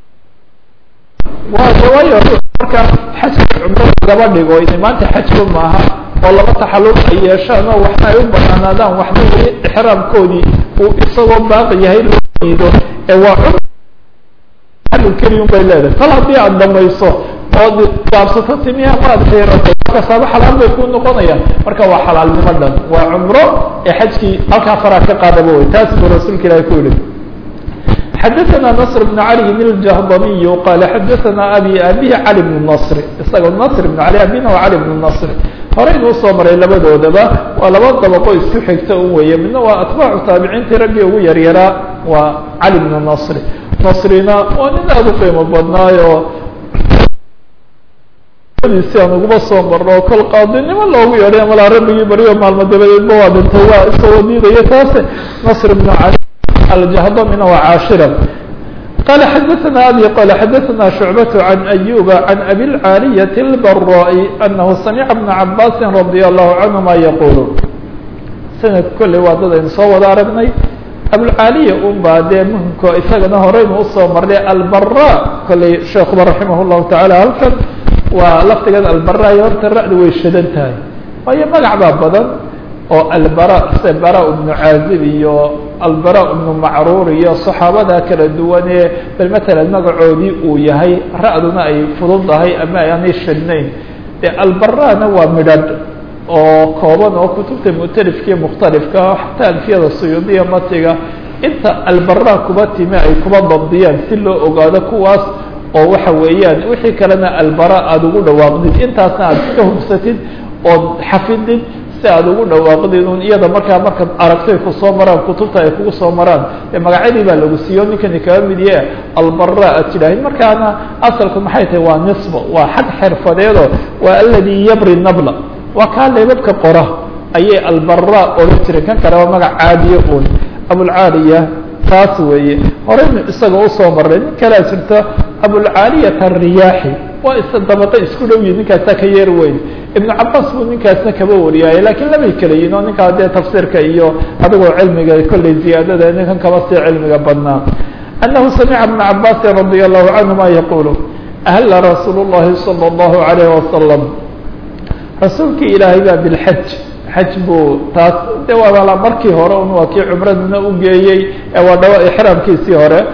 waa waayo markaa xajka cumro lagaba dhigo ina maanta xajba maaha oo laba taxalul ay yeeshaan oo waxna ay u banaanaadaan waxna weli ixraamkoodii uu isagoo baaqi yahay loo diido ee waa keliya bay leedahay kal haddii aada dhamayso ood gaabsato timiha maad xiirato kasaaba xalaal bay ku noqonayaan marka waa xalaalnimo dhan waa cumro ee xajkii halkaa faraa ka qaadaba wey taas buu rasuulka ilahi ku yihi xadaثna نصr بن عalي الجهضمي qال xadaثna abي abihi cali بن نصr isaga نصr بن عalي abina waa cali بن نصr horeynuu soo maray labadoodaba waa laba dabaqo isku xigta un weeye midna waa atbaacu taabiciintii raggii ugu yaryaraa waa cali بن نصr nasrina waa nin aada u qiimo badnaayo si aan uguba soo marno kol qaadinimo loogu yeedhay malaa rabbigii beriyo maalmo dabadeedba waa dhintay waa isagoo diidaya taase nasr bnu cali aljahdamina waa caashira qala xadaثna abi qala xadaثna shucbaة can ayuba can abi اlcaaliyaةi اlbaraaءi anahu samica bna cabaasi radi allahu canهuma yaqulu sanad kolley waa dad aynu soo wada aragnay abulcaaliya un baa dee muhimko isagana horeynu usoo marnay albara kolley sheekuba raximah llahu tacaala halkan waa laftigeeda albara iyo horta ra-du way shadan tahay waayo magac baa badan oo albara sida bara ibnu caazib iyo albara ibnu macruur iyo saxaabada kala duwan ee bal matalan magacoodii uu yahay ra-duna ay fududahay ama aanay shadnayn de albarana waa midhadh oo kooban oo kutubta mu'talifkaiyo mukhtalifka xataa alfiyada suyuudiya matiga inta albara kuba timi ay kuba dabdiyaan si loo ogaado kuwaas oo waxa weeyaan wixii kalena albara aada ugu dhawaaqdid intaasna aad iska hubsatid ood xafidid si aada ugu dhawaaqdid un iyada markaa markaad aragtay kusoo maraan kutubta ay kugu soo maraan ee magacyadii baa lagu siiyo ninkani kaga mid yahe albara aad tidhaahid markaana asalku maxay tahay waa nisbo waa xag xirfadeedo waa aladi yabri nabla waa kaa leebabka qora ayay albara odhan jireen kan kale waa magac caadiye un abulcaaliya taas weeye horeynu isaga usoo marnay nin kalea jirta abulcaaliyat ariyaaxi waa is dabaqe isku dhow yihin ninkaasa ka yeer weyn ibnu cabaas buu ninkaasna kaba wariyaaye lakiin labay kala yihin oo ninkaa dee tafsiirka iyo adigoo cilmiga kolley ziyaadada ninkan kaba sii cilmiga badnaa anahu samica bna cabaasin radi allahu canhuma yaqulu ahla rasuul llahi salى اllahu alayh wasalam rasuulkii ilaahay baa bilxaj xaj buu taas de waa markii hore un waa kii cumraduna u geeyey ee waa dhawa ixraamkiisii hore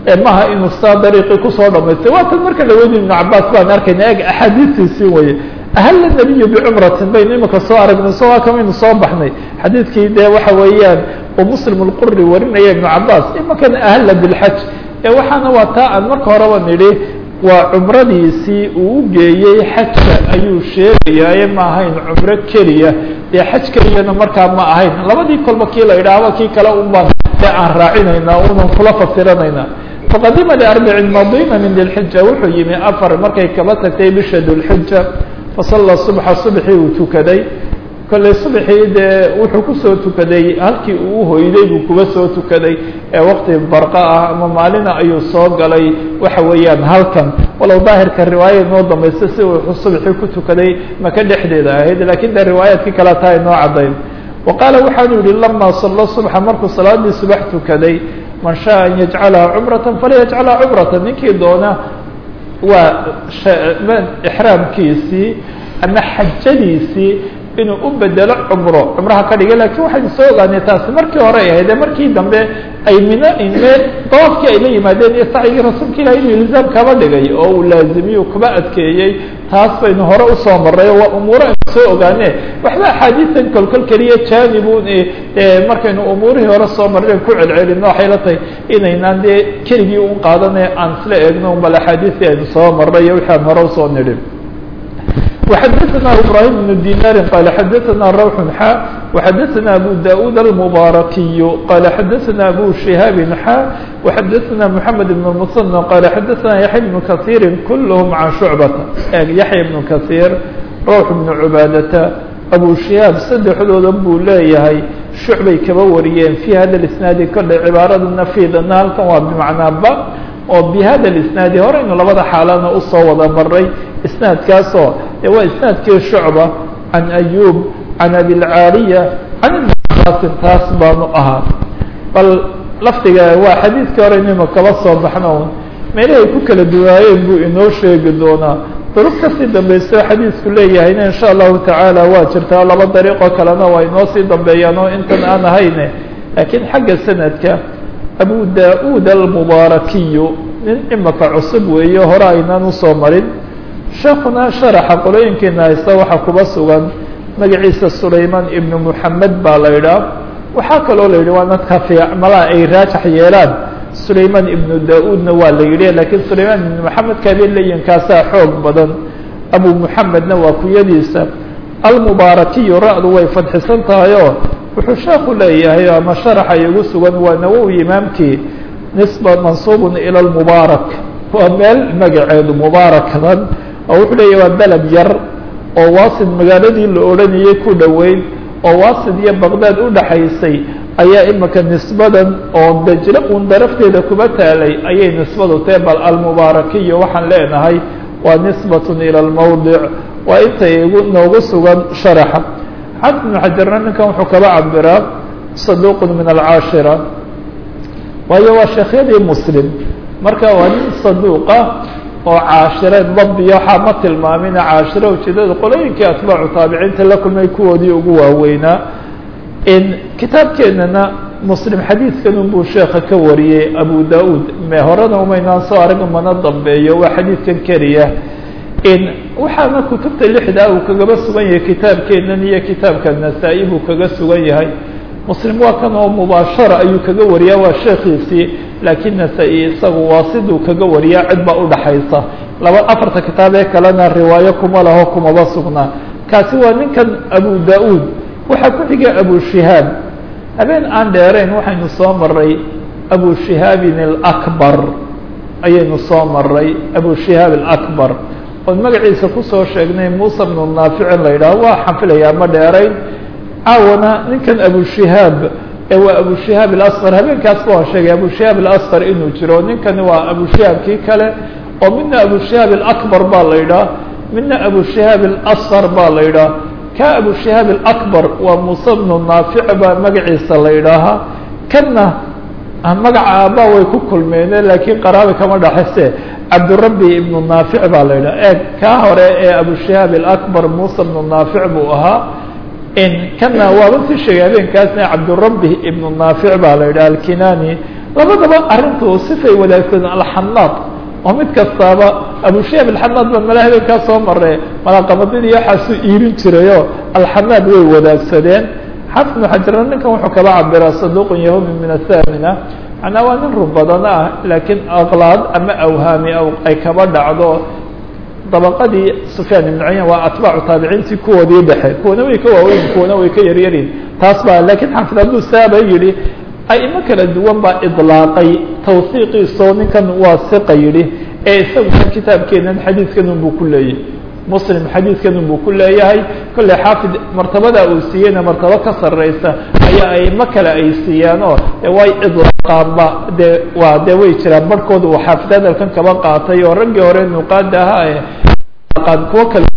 maha inuu saa dariiqii kusoo dhamaystay waa tan marka dhaweydin ibnu cabaas baan arkayna eg axaadiistiisii weye ahalla nabiyu bicumratin baynu imika soo aragnay isagoo kamaynu soo baxnay xadiidkii dee waxa weeyaan oo muslim lquri warinaya ibnu cabaas imakana ahalla bilxaj ee waxaana waa taa aan marka horeba nidhi waa cumradiisii uu u geeyey xajka ayuu sheegayaaye ma ahayn cumro keliya dee xaj keliyana markaa ma ahayn labadii kolba kii la idhaahba kii kale un baan dee aan raacinaynaa unan kula fasiranaynaa faqadima liarbicin madina min dilxija wuxuu yimi afar markay kaba tagtay bisha dulxija fasalla subxa subxii uu tukaday kolley subxii dee wuxuu kusoo tukaday halkii uu uhoyday buu kuga soo tukaday ee waqti barqa ah ama maalina ayuu soo galay waxa weeyaan halkan walow daahirka riwaaya inoo dambaysta si uu subxii ku tukaday maka dhexdeeda ahayd lakiin dee riwaayaadkii kale taa inoo caddayn wa qaala waxaanu yihi lama salla subxa markuu salaadii subax tukaday man shaء an yajcalaha cumrata falyajcalha cumrata ninkii doona waa ixraamkiisii ama xajadiisii inuu u bedelo cumro cumraha ka dhigay lakin waxaynu soo ogaanay taasi markii hore ay ahayd ee markii dambe ay mina meel dawaafkii ay la yimaadeen iyo sacyigii rasuulka ilahi inuu ilzaam kaba dhigay oo uu laazimiyo kuba adkeeyey taas baynu hore usoo maray waa umuuro aynu soo ogaane waxba axaadiisan kolkol keliya janibun markaynu umuurihii hore soo marren ku celcelino waxay la tahay inaynaan dee keligii un qaadane aan isla eegno bal axaadiistii aynu soo marray iyo wixi aan hore usoo nidhin وxdثna إبراهيم بن ديناr qال xdثna روح xا وxdثna أbو داود المباركي qال xdثna أbو شهاaب xا وxdثna محمد بن المصنى qال xdثna يحيى بن كثير كلهم عن شعبة يحيى بن كثير روح بن عباadة أbو شهاaب سدexdooda buu leeyahay شhuعbay kaba wariyeen في hada الاسناaد kole cباarada نفيdana halkan waa بمعنaa b oo bhada اisnaadi horeynu labada xaalana usoo wada maray isnaadkaasoo e waa isnaadkii shucba can ayub can abilcaaliya can ibn cabaasin taas baanu ahaa bal lafdiga waa xadiidkii hore inaynu kaba soo baxno meelahay ku kala duwaayeen buu inoo sheegi doonaa duruq kasii dambayso xadiisku leeyahayna insha allahu tacaala waa jirtaa laba dariiqoo kalena waa inoo sii dambeeyaan oo intan aan ahayne laakiin xagga sanadka abu da-uud almubaarakiyu nin imaka cusub weeye hore aynaan usoo marin sheekuna sharaxa qolooyinkiina haysta waxaa kuba sugan magaciisa sulayman ibnu muxamed baa la idhaah waxaa kaloo la yidhi waa dadka fiicmalaa ay raajax yeelaan sulayman ibnu da-uudna waa la yidhi lakiin sulayman ibnu moxamed kaabeleynkaasaa xoog badan abu muxamedna waa kuyadiisa almubaarakiyu ra-du way fadxisan tahayoo wuxuu sheeku leeyahay ama sharaxa igu sugan waa nawowi imaamkii nisba mansuubun ila lmubaarak waa meel magaceedu mubaarakdan oo wuxuu leeyahy waa beled yar oo waasid magaaladii la odhanayay ku dhoweyn oo waasid iyo baqdaad u dhaxaysay ayaa imika nisbadan oo dajlo uun darafteeda kuba taalay ayay nisbadu tae bal almubaarakiyo waxaan leenahay waa nisbatun ila lmawdic waa intay igu noogu sugan sharaxa xafid ibnu xajarna ninkan wuxuu kaba cabiraa saduuqun min alcaashira waayo waa sheekhyadii muslim marka waa nin saduuqa oo caashireed dabdiya waxaa ma tilmaamina caashire ujeedada qolooyinkii atbaacu taabiciinta la kulmay kuwoodii ugu waaweynaa kitaabkeenana muslim xadiidkan unbuu sheeka ka wariyey abu da-uud me horena umaynaan soo arag mana dambeeyo waa xadiidkan keliya waxaana kutubta lixdaa uu kagaba sugan yahay kitaabkeenan iyo kitaabka nasaa-i buu kaga sugan yahay muslim waa kan oo mubaashara ayuu kaga wariyaa waa sheekiisii laakiin nasaa-i isagu waa siduu kaga wariyaa cid baa udhaxaysa laba afarta kitaab ee kalena riwaayo kuma laho kumaba sugnaa kaasi waa ninkan abu da-uud waxaa ku xiga abu shihaab habeen aan dheerayn waxaynu soo maray abu shihaabin alakbar ayaynu soo maray abu shihaab alakbar oon magaciisa kusoo sheegnay muusa bnu naaficin la yidhaho waa xanfilayaa ma dheerayn caawana ninkan abu shihaab ee waa abu shihaab alasqar habeenkaas ba waan sheegay abu shihaab alasqar inuu jiro ninkani waa abu shihaabkii kale oo midna abu shihaab alakbar baa la yidhaah midna abu shihaab alasqar baa la yidhaah ka abu shihaab alakbar waa muuse bnu naafic baa magaciisa la yidhaahaa kanna magaca aabaa way ku kulmeene laakiin qaraabi kama dhaxayse cabdurabi ibnu naafic baa la yidhaha eeg kaa hore ee abu shihaab alakbar muuse bnu naafic buu ahaa kana waaba si sheegay habeenkaasna cabdurabi ibnu naafic baa la yidhaha alkinani labadaba arrintu sifay wadaagsadeen alxanaad oo mid kastaaba abushaab alxanaad ba mala habeenkaa soo mare malaqabadidii waxaasuu iirin jirayo alxanaad way wadaagsadeen xaafid ibnu xajarna ninkan wuxuu kaba cabiraa saduuqun yahumi min athamina macnaa waa nin run badana ah laakiin aqlaad ama awhaami ay kaba dhacdo dabaqadii sufyaan ibnu cuyaan waa atbaacu taabiciintii kuwoodii dhexe kuwana way ka waaweyn kuwana way ka yaryariin taas baa lakiin xaafid hadduu saaba yidhi aimo kala duwan baa idlaaqay tawsiiqiisoo ninkan waa siqa yidhi ee isaguna kitaabkeenan xadiidkan unbuu ku leeyahy muslim xadiidkan unbuu ku leeyahay kolley xaafid martabada uu siiyeyna martabo ka sarreysa ayaa aimo kale ay siiyaanoo way idlaaqaanba dee waa dee way jiraan barhkooda uu xaafid hadalkan kaba qaatay oo raggii hore nuqaada ahaa ee qaan kuwo kale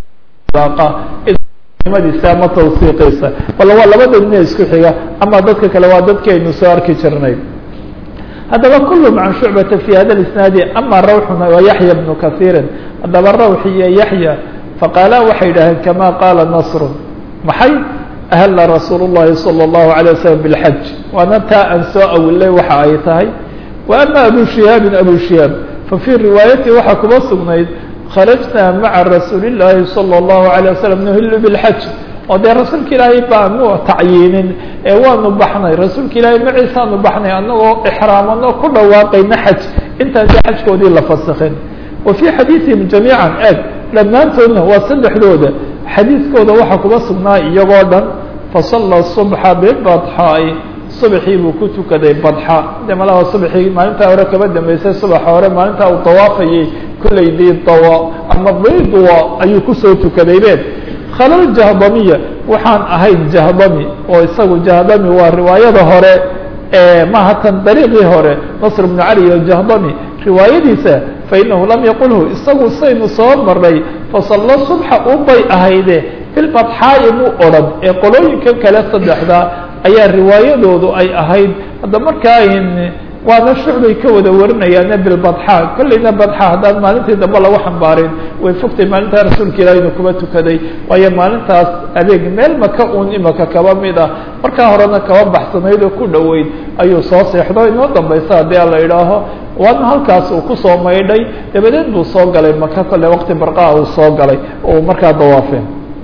madiisa ama tawsiiqiisa wala waa labada nin isku xiga ama dadka kale waa dadki aynu soo arki jirnay haddaba kulum can shucbata fi hada isnaadi ama rawxuna wa yaxya bnu kaiirin haddaba rawx iyo yaxya faqaala waxay yidhaaheen kama qaala nasru maxay ahla rasuul الlahi salى الlahu عalيه waslm bاlxaj waana taa aan soo awilay waxa ay tahay wa ama abu shihaabin abu shihaab fafii riwaayati waxaa kuba sugnayd kharajna maca rasuuli الlahi salى الlahu عalيه waslm nuhilu bاlxaj oo dee rasuulka ilaahay baanu tacyiinin ee waanu baxnay rasuulka ilaahay maciisaanu baxnay anagoo ixraamano ku dhawaaqayna xaj intaan dee xajkoodii la fasakhin wa fii xadiiثihim jamiica eg dhammaantoodna waa saddexdooda xadiidkooda waxaa kuba sugnaa iyagoo dhan fasala subxa bibadxaa'i subaxii buu ku tukaday badxa de malaha subaxii maalintaa hore kaba dambeysay subaxa hore maalintaa uu dawaafayay kollay didawa ama diidwa ayuu kusoo tukaday be khalal jahdamiya waxaan ahayn jahdami oo isagu jahdami waa riwaayada hore maha tan dariiqii hore nasr bnu cali o jahdami riwaayadiisa fainahu lam yaqulhu isagu saynu soo maray fasalla subxa ubay ahayde bilbadxaa'i muu odhan ee qolooyinka kale saddexda ayaa riwaayadoodu ay ahayd hadda markaa waana shucbay ka wada warinayaane bilbadxa kollayna badxa haddaan maalintii dambe lagu xambaarin way fogtay maalintaa rasuulka ilaahayna kuba tukaday waayo maalintaas adeeg meel maka uun imaka kaba mid ah markaa horena kaba baxsanayd oo ku dhoweyd ayuu soo seexdo inoo dambaysa haddii ala idhaaho waana halkaas uu kusoo maydhay dabadeed buu soo galay maka kole waqti barqaa uu soo galay oo markaa dawaafeen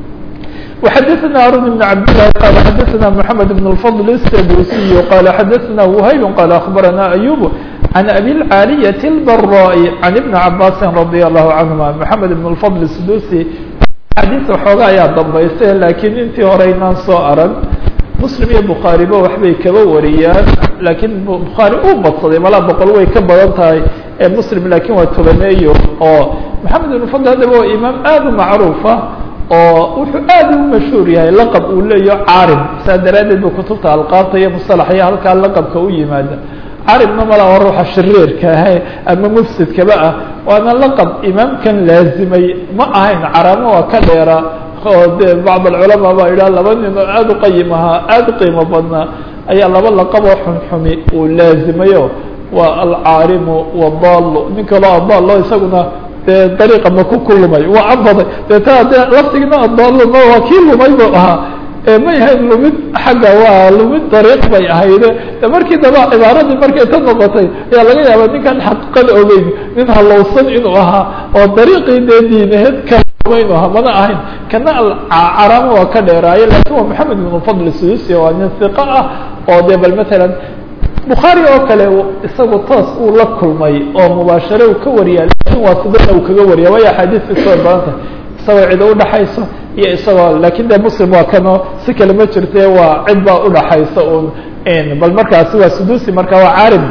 وxdثna هاrون بن عبد الله قال xdثna محمد بن الفضل السدوسي قال xdثna وhayب قال أخبرنا أيوب عن أبي العاaلية البراء عن بن عباس رضي الله عنهما محمد بن الفضل السدوسي xadيث xooga ayaa dambaysa lakiin intii hore inaan soo arag مسلم iyo بخاaرiba waxbay kaba wariyaan lakiin بخاarي uu badsaday malaa boqol way ka badan tahay ee مسلم lakin waa tobaneeyo oo محamed بن فضل hadaba waa imaam aad u macruufa oo wuxuu aad u mashhuur yahay laqab uu leeyaho carim saa daraaddeed ba kutubta alqaabta iyo musalaxya halkaa laqabka u yimaada caribna mala waa ruuxa shariirka ah ama mufsidkaba ah waana laqab imaamkan laazimay ma ahayn caraamo waa ka dheera oo de bacd alculamaa baa idhaha laba nin oo aada u qayim ahaa aada u qiimo badnaa ayaa laba laqaboo xunxumi uu laazimayo waa alcaarimu wadallo nin kaloo adallo isaguna dee dariiqa ma ku kulumay waa cabaday deeta de laftigna adaluma waa kii lumay bu ahaa ma yahayn lumid xagga waa lumid dariiq bay ahayde de markii daba cibaaradii markay ta noqotay ayaa laga yaaba ninkan xaqiiqada ogeyn nin halowsan inuu ahaa oo dariiqii dee diinaheed kaluma inuu ahaa mana ahayn kana caramo waa ka dheeraaye lakin waa maxamed ibn fadl suusi waa nin hiqa ah oo de bal matalan bukhaari oo kale isagu toos uu la kulmay oo mubaashare uu ka wariya lakin waa sidana uu kaga wariya waayo axaadiiska soo badanta isagoo cid udhaxayso iyo isagoo lakin de muslim waa kano si kale ma jirte waa cid baa udhaxaysa un bal markaasi waa sudusi marka waa carim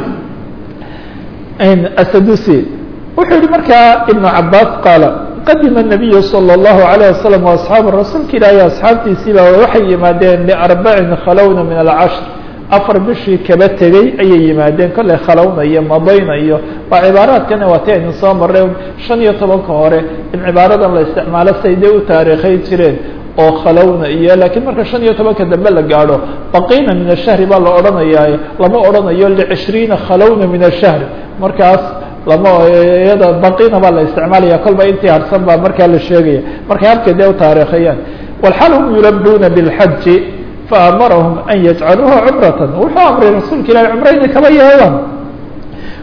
asadusi wuxuu yihi markaa ibnu cabaas qaala qadima الnabiyu salى الlahu عalيه wasalam وaصxaabu rasuulka ilaahi asxaabtiisiiba waxay yimaadeen liarbacin khalowna min alcashr afar bishii kaba tegey ayay yimaadeen kolley khalowna iyo madayna iyo waa cibaaraadkana waa ti aynu soo marray shan iyo tobanka hore in cibaaradan la isticmaalo say dee u taariikhay jireen oo khalowna iyo lakiin marka shan iyo tobanka dambe la gaadho baqiina min ashahri baa la odhanayaa lama odhanayo licishriina khalowna min ashahri markaas lama iyada baqiina baa la isticmaalaya kolba intii harsan baa markaa la sheegaya markay habkay dee u taariikhayaan walxal hum yulabuuna biاlxaji faamarahum an yajcaluuha cumratan wuxuu amray rasuulka ilahi cumro inay kaba yeelaan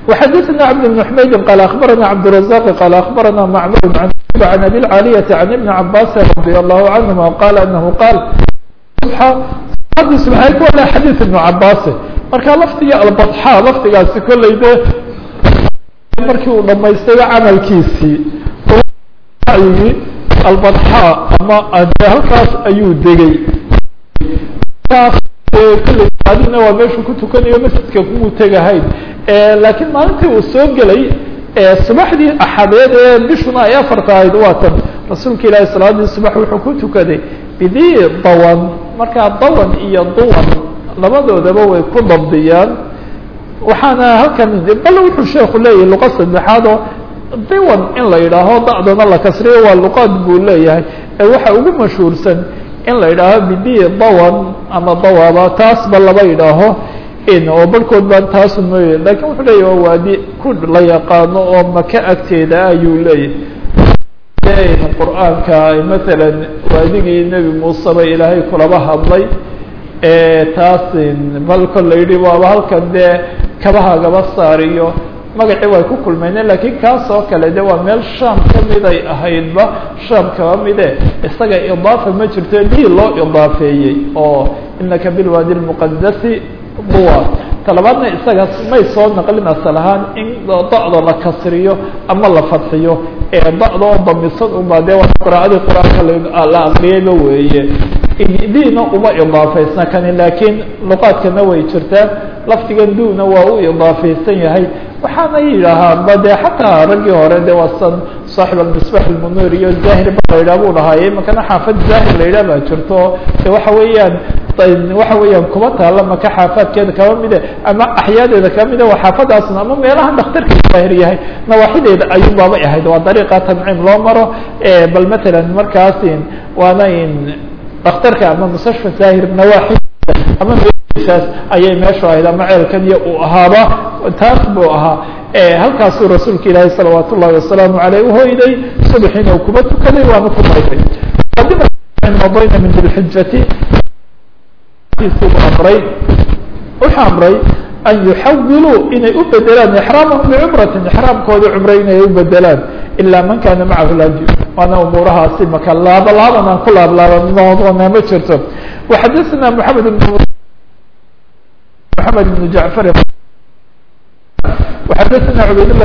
وxadثna cبد بن حmayd qال أخبرna cبدالرزاq qال أخبرna معmر عن أbي العاaلية عن بن عabاس رضي الله عنهma qال أنه qاal xadيث بن cabاs marka lfdiga albطxا lfdigaasi koley de markii uu dhamaystayba camalkiisii yii albطxا ama halkaas ayuu degay adina waa meeshuu ku tukanayo masjidka kumuu tegahayn laakiin maalintii uu soo gelay subaxdii axadeed ee bishuna ay afarta ahayd waa tan rasuulka ilaahi salaadii subax wuxuu ku tukaday bidii dawan markaa dawan iyo duwan labadoodaba way ku dabdiyaan waxaana halkan bal wuxuu sheeku leeyahay luqa saddexaad oo diwan in la yidhaaho dacdana la kasriyo waa luqaad buu leeyahay ee waxa ugu mashhuursan in la yidhaaho bidii dawan ama dawaba taasba laba yidhaaho oo barhkood baan taasu mooye lakin wuxuu leeyahy waa waadi ku la yaqaano oo maka agteeda ayuu leeyahay qur'aanka masalan waadigii nebi muuseba ilaahay kulaba hadlay taas bal kola yidhi waaba halkan dee kabahagaba saariyo magacii way ku kulmeyneen lakiin kaas oo kale de waa meel sham kamiday ahaydba sham kaba mide isaga idaafa ma jirto dii loo idaafeeyey oo inaka bilwaadi lmuqadasi duwa talabaadna isaga may soo naqlin asal ahaan in da'da la kasriyo ama la fadxiyo ee da'da oo damisan uma dee waa qira'adii qur-aanka la aqriyayba weeye diina uma idaafeysna kani laakiin luqaadkana way jirtaa lafdigan duuna waa u idaafeysan yahay waxaana yidhaahaa ba de xataa raggii hore de waa san saaxib almisbax almunir iyo zahir ba la yidhah buu dhahaaye imakana xaafad zahir la yidhah baa jirto de waxa weeyaan waxa weeyaan kuma taala maka xaafaadkeeda kaba mide ama axyaadeeda kaba mide waa xaafadaasna ama meelaha daktarka zaahir yahay nawaaxideeda ayuu baabay ahayd waa dariiqa tanciim loo maro bal matalan markaas waana daktarka ama mustashfa zaahir nawaaxi ama mesaas ayay meeshu ahayd ama ceelkan iyo uu ahaaba taas buu ahaa halkaasuu rasuulka ilaahi salawaat ullahi wasalaamu aleyh uhoyday subaxiina uu kuba tukaday waana ku mayday madayna min dilxijati amray wuxuu amray an yuxawiluu inay u bedelaan ixraamahum bicumratin ixraamkooda cumre inay u bedelaan ilaa man kana macahu lhaji waana umuurahaasi maka laaba laaban aan ku laablaabanaa ma jirto waxadasna maxamed ibn محمد بن جعفر وحدثنا عبيد الله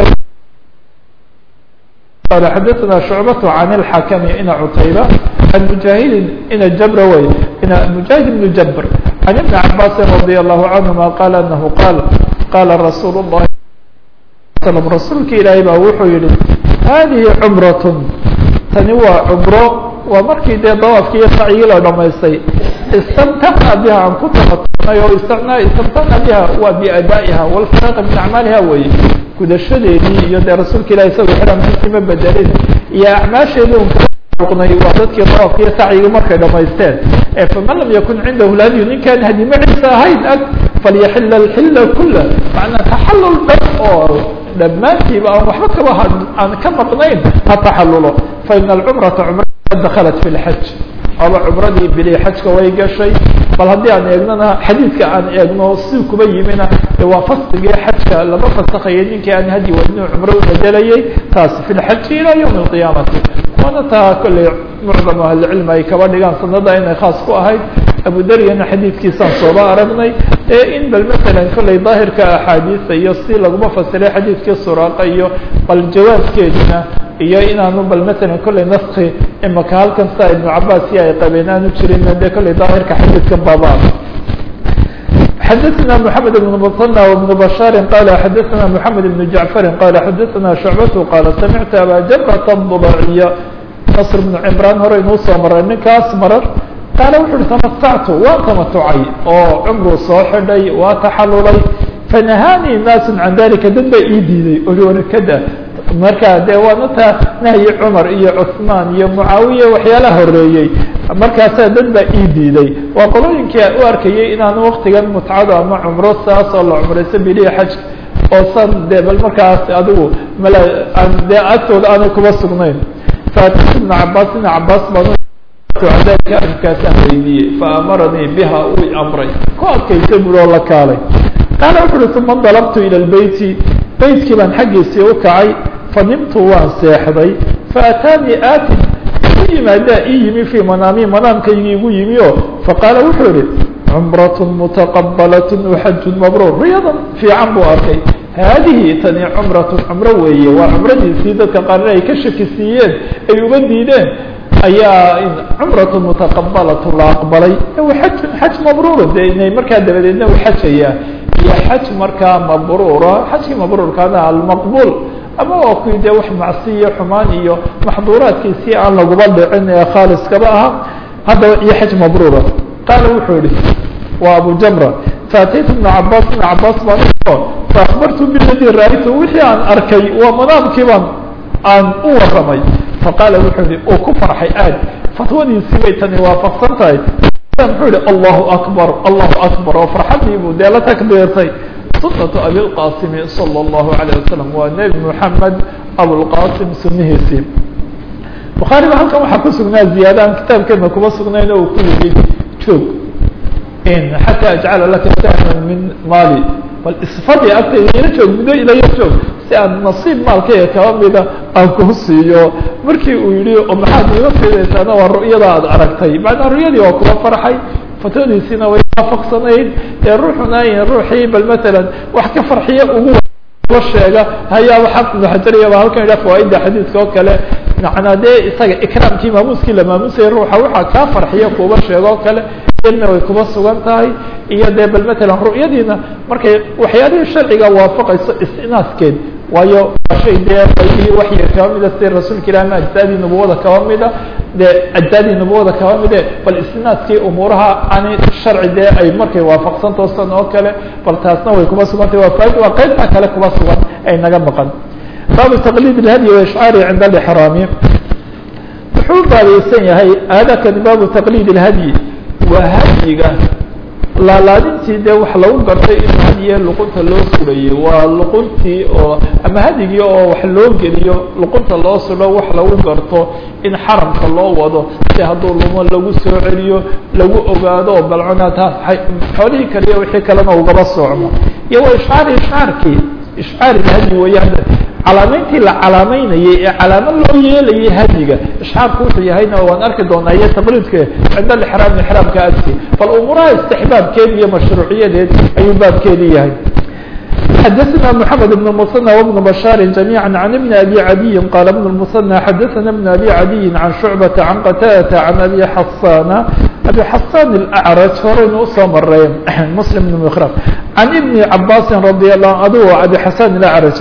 قال حدثنا شعبة عن الحكم إن عتيبة عن مجاهد إن الجبروي إن مجاهد بن جبر عن ابن عباس رضي الله عنهما قال أنه قال قال رسول الله صلى الله عليه وسلم رسولك إلهي بأوحو يلي هذه عمرة تنوى عمره ومركي دي ضوافك يسعي له لما يسي استمتعنا بها عن كتب istamtana biha waa biadaa'iha walfaraaqa min acmaaliha weye gudashadeedii iyo dee rasuulka ilahi isagoo xiramkiisii ma bedelin iyo acmaasheedii un kauqnay waa dadkii dawaafka iyo sacyiga markay dhamaysteen faman lam yakun cindahu lhadyu ninkaan hadi maciisa ahayn ag falyaxila alxila kula macnaa taxalul dhan oo dhammaantiiba aan waxba kaba aan ka maqnayn ha taxalulo faina alcumrata cumra dakhalat fi lxaj aba cumradii bili xajka way gashay bal haddii aan eegnona xadiidka aan eegno si kuba yimina de waa fasligii xajka lama fasakhayo ninkii aan hadi wadni cumro u bedelayay taasi fi lxaji ilaa ywmi alqiyaamati waana taa kolley mucdam ahlicilmi ay kaba dhigaan sanada inay khaas ku ahayd abu daryana xadiidkiisaan sooba aragnay ee in bal masalan kolley daahirka axaadiisa iyo si laguma fasiray xadiidkii suraaqa iyo bal jawaabkeedina iyo inaanu bal masalan kolley naski imaka halkan saa ibnu cabaas iyo ay qabeen aanu jirin de kolley daahirka xadiidkan baaba xdثna محamed بن mطنى وبن بشhاr qال xdثna محamed بن جعفr qال xdثna شhuعبة qال samعtu abا jبرة الضباعية نصr بن عمrان hore inuu soo maray ninkaas marar qaal wuxu uhi تaمتعtu waa تaمتعay oo cمruu soo xidhay waa taxalulay فنahاnي ناas عan dalika dad ba ii diiday owanakada marka de waana taa nahyi cumar iyo cثmaan iyo mucaawiya waxyaalaha horeeyey markaasaa dad baa ii diiday waa qolooyinkii u arkayay inaanu waktigan mutcado ama cumro saas oo la cumrayso bilihi xajka oo san de bal markaas adigu mal dee agtooda aanay kuba sugnayn faatitu ibna cabaas ibna cabaas baan dalika arrinkaasaan weydiiyey faamaranii biha uu amray ku adkaysa buri oo la kaalay qaala wuxu uhi uma dalabtu ilى lbeyti beydkii baan xaggiisii u kacay fanimtu waan seexday faataanii aatin u yimaadaa ii yimi fii manaami manaamkaygii igu yimi o faqaala wuxuu yihi cumraة mutaqabalaة waxajun mabruur riyadan fiican buu arkay haadihi tani cumraة cumro weeye waa cumradiisii dadka qaarna ay ka shakisiiyeen ay uga diideen ayaa cumraة mutaqabalaة la aqbalay xajun xaj mabruura de inay markaa dabadeedna u xajayaa iyo xaj markaa mabruura xajkii mabruurkaana almaqbul ama waa kuwii dee wax macsiyo xumaan iyo maxduuraadkiisii aan laguba dhicin ee khaaliskaba aha haddaba iyo xaj mabruura qaala wuxuu yihi waa abu jamra faataytu ibna cabaas ibna cabaas baan faakbartu biladii ra-aytu wixii aan arkay waa manaamkii baan aan u waramay faqaala wuxuu yihi uu ku farxay aad fatwadiisii bay tani waafaqsan tahay muxuu yihi allahu akbar allahu akbar oo farxadii buu dee la takbiirtay sunatu abilqasimi salى اllahu alayه wasalam waa nebi moxamed abulqasim sunihiisii bukhaari ba halkan waxaa ku sugnaa ziyaada aan kitaabkeena kuma sugnayn oo uu ku yidhi joog xataa ajcala laka sahman min maali bal isfadhi agtayda ila joog muddo ilaya joog si aan nasiib maalkayga kaba mida aan kuu siiyo markii uu yihi oo maxaad iga fiidaysaana waa ru'yada aad aragtay macnaa ru'yadii waa kuwa farxay fatwadiisiina way waafaqsanayd ee ruuxuna ruuxii bal matalan wax ka farxiya ugu sheega hayaaba xaq ibnu xajariyaba halkan idha fawaaida xadiidka oo kale macnaa dee isaga ikraamkii maamuuskii la maamusayay ruuxa waxaa kaa farxiya kuuba sheega oo kale ilna way kuba sugan tahay iyo dee bal matalan ru'yadiina markay waxyaalihii sharciga waafaqayso istinaaskeed waayo waa shay dee qaybihii waxyiga kaba mida sida rasuulka ilahi ma ajsaadii nubuwada kaba mida dee ajsaadii nubuwada kaba mide bal istinaaskii umuuraha ani sharci dee ay markay waafaqsan toosan oo kale bal taasna way kuba sugantay waa faaid waa qaybta kale kuba sugan ay naga maqan baabu taqliid ilhadyi wa ishcaari cinda alixraami wuxuu baabaysan yahay aadakani baabu taqliid ilhadyi waa hadyiga laalaadintii dee wax lagu gartay in hadyiga luqunta loo sudhayo waa luquntii oo ama hadyigii oo wax loo geliyo luqunta loo sudho wax lagu garto in xaramka loo wado si hadduu lumo lagu soo celiyo lagu ogaado balcona taas xoolihii kaliya wixii kalena ugaba soocmo iyo waa ishcaari ishcaarkii ishcaari hadyi weeyaan calaamayntii la calaamaynayay ee calaamo loo yeelayay hadyiga ishcaarku wuxuu yahayna waan arki doonaa iyo taqliidka cinda alixraam ixraamka agti bal umuuraha istixbaabkeed iyo mashruuciyadeed ayuu baabkeedii yahay xdثna محمد بن المثنى وبن بشhاaر جميعا عن بن أبي عدي قال بن المثنى xdثna بن أبي عدي عن شعبة عن qتادة عن أبي حصان أبي حصان الأعرج horaynu usoo marey مسلم بن مkرم عن بن عباس رضي الله adو أبي حسان الأعرج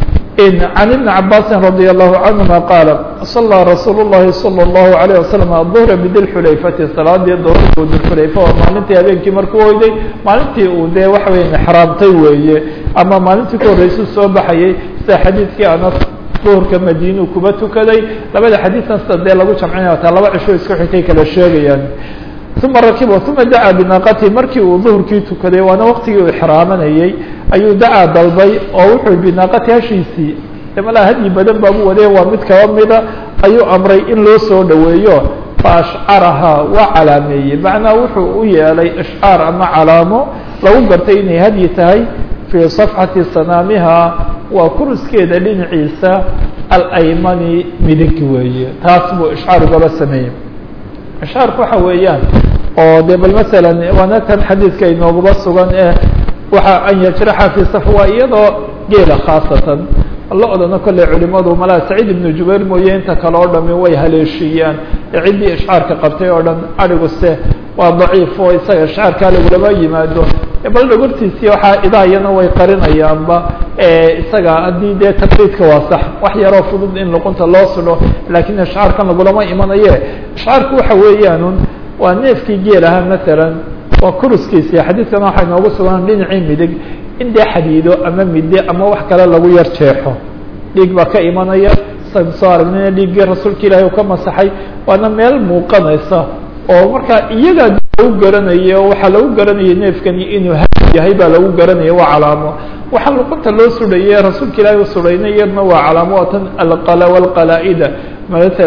عن بن عباس رضي الله عنهما قال صلى رsuuل اللhi صلى الله عليه وسلم الظهر بdلxulayfةi saلaadii duhrku dلxulayfa oo maalintii habeenkii markuu hoyday maalintii uu dee waxa weya xraamtay weeye ama maalintii ka horreysuu soo baxayay sida xadiidkii anas duhurka madiinuu kuba tukaday labada xadiidkan sida dee lagu jamcinaya taa laba cisho isku xigtay kala sheegayaan uma rakiba uma dacaa binaaqatihi markii uu duhurkii tukaday waana waqtigii uu ixraamanayey ayuu dacaa dalbay oo wuxuu binaaqati hashiisii malaa hadyi badan baabu wadee waa mid kaba mida ayuu amray in loo soo dhoweeyo faashcarahaa waa calaameeyey macnaa wuxuu u yeelay ishcaar ama calaamo lagu gartay inay hadyi tahay fii safxati sanaamiha waa kuruskeeda dhinaciisa alaymani midig weeye taas buu ishcaar ugaba sameeyey ishcaarku waxa weeyaan oo de bal masalan waana tan xadiidka inooguba sugan ee waxa an yajraxa fi saf waa iyadoo geela khaasatan la odhano kolley culimadu malaa saciid ibnu jubayr mooye inta kale oo dhami way haleeshiiyaan ee ciddii ishcaarka qabtay oo dhan adhiguse waa daciif oo isaga ishcaarkaa lagulama yimaado bal dhogortiisii waxaa idaayana way qarinayaanba isaga haddii dee taqliidka waa sax wax yaroo fudud in luqunta loo sudho laakiin ishcaarkan lagulama imanaye ishcaarku waxa weeyaanun waa neefkii geel ahaa masalan waa kuruskiisii xadiidkana waxay noogu sugan dhinacii midig in dee xadiido ama midde ama wax kale lagu yar jeexo dhiig baa ka imanaya san soo aragnayna dhiiggii rasuulka ilaahi uu ka masaxay waana meel muuqanaysa oo markaa iyagaa lagu garanaya oo waxaa lagu garanaya neefkani inuu hadi yahay baa lagu garanaya waa calaamo waxaa luqunta loo sudhaye rasuulka ilaahi u sudhayna iyadna waa calaamo waa tan alqala walqalaa-ida masalan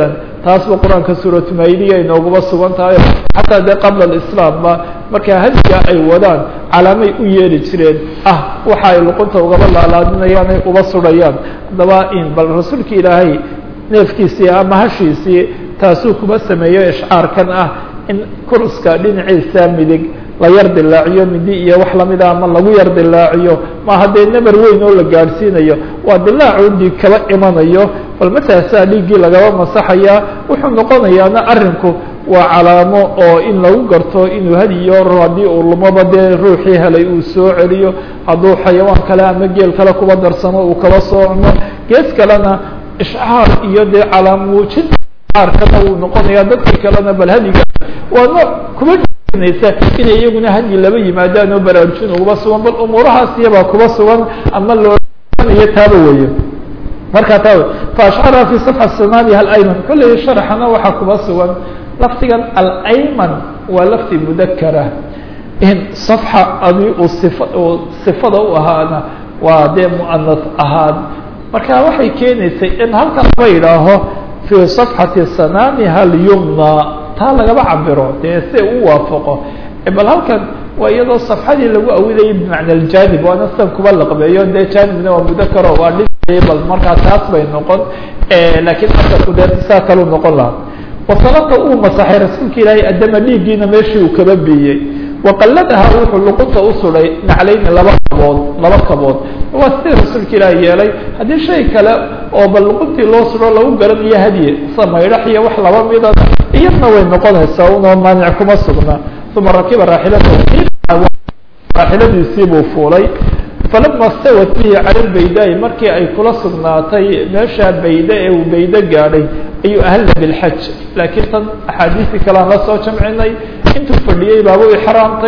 taasba qur-aanka suuratu maidiya inooguba sugan tahay xataa dee qabla alislaamba markaa hadiga ay wadaan calaamay u yeeli jireen ah waxa ay luqunta ugaba laalaadinayaan ay uba sudhayaan haddaba in bal rasuulka ilaahay neefkiisii ama hashiisii taasuu kuma sameeyo ishcaarkan ah in kuruska dhinaciisa midig la yar dilaaciyo midi iyo wax lamida ama lagu yar dilaaciyo ma haddee nabar weyn oo la gaadhsiinayo waa dilaacu dhiig kaba imanayo bal mataasaa dhiiggii lagaba masaxayaa wuxuu noqonayaana arinku waa calaamo oo in lagu garto inuu hadiyo haddii uu lumaba dee ruuxii helay uu soo celiyo hadduu xayawaan kale ama geel kale kuba darsamo uu kaba soo cuno gees kalena ishcaar iyo dee calaamuujin aarkana uu noqonaya dadkii kalena bal hadiga waa nooc kuba inay iyaguna hadyi laba yimaadaan oo baraarujin uguba sugan bal umuurahaas iyabaa kuba sugan ama loonayo taaba weeye markaa taa faashcaraha fi صفxa samaaniha alayman kolley sharxana waxaa kuba sugan lafdigan alayman waa lafdi mudakara in صafxa adi uu sifa uu sifada u ahaana waa dee muanas ahaan marka waxay keenaysay in halkan laba yidhaaho fi صafxati sanaamiha alyumna taa lagaba cabiro dee si u waafaqo bal halkan waa iyadoo safxadii lagu awidayay bimacna aljanib waana sidan kuba laqbeeyo dee janibna waa mudakaro waa dhi bal markaa taas bay noqon lakiin asalku dee saa kaluu noqon lahaa wasalata uu masaxay rasuulka ilaahay adama dhiiggiina meeshii uu kaba biiyey waqaladaha wuxuu luqunta u suday naclayni laba kabood laba kabood waa sidii rasuulka ilaahi yeelay haddii shay kale oo bal luquntii loo sudo lagu garanayo hadye sa maydhax iyo wax laba mida iyadna way noqonaysaa unoo maanic kuma sugna uma rakiba raaxilatahu raaxiladiisii buu fuulay falama stawat bihi cala lbaydaai markii ay kula sugnaatay meesha bayde ee uu bayde gaadhay ayuu ahalla bilxaj laakiin tan axaadiistii kalean la soo jamcinay intuu fadhiyey baaba u ixraamtay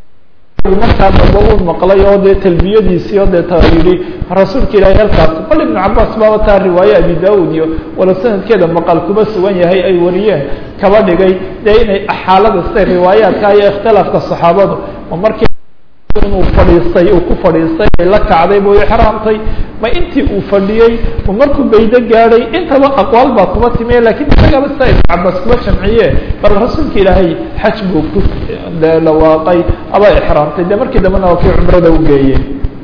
markaa dambe uu maqlay oo dee talbiyadiisii oo dee ta yidhi rasuulka ilaahay halkaas bal ibnu cabaas baaba taa riwaaye abi daud iyo walow sanadkeeda maqal kuma sugan yahay ay wariyeen kaba dhigay dee inay xaalada sida riwaayaadka iyo ikhtilaafka saxaabadu oo markii inuu fadhiistay uu ku fadhiistay ay la kacday buu ixraamtay ma intii uu fadhiyey ma markuu baydo gaadhay intaba aqwaal baa kuba timiye lakiin isagaba sida ibnu cabaas kuba jamciye bal rasuulka ilaahay xaj buu ku dhawaaqay aba ixraamtay de markii dambena waa kii cumrada u geeyey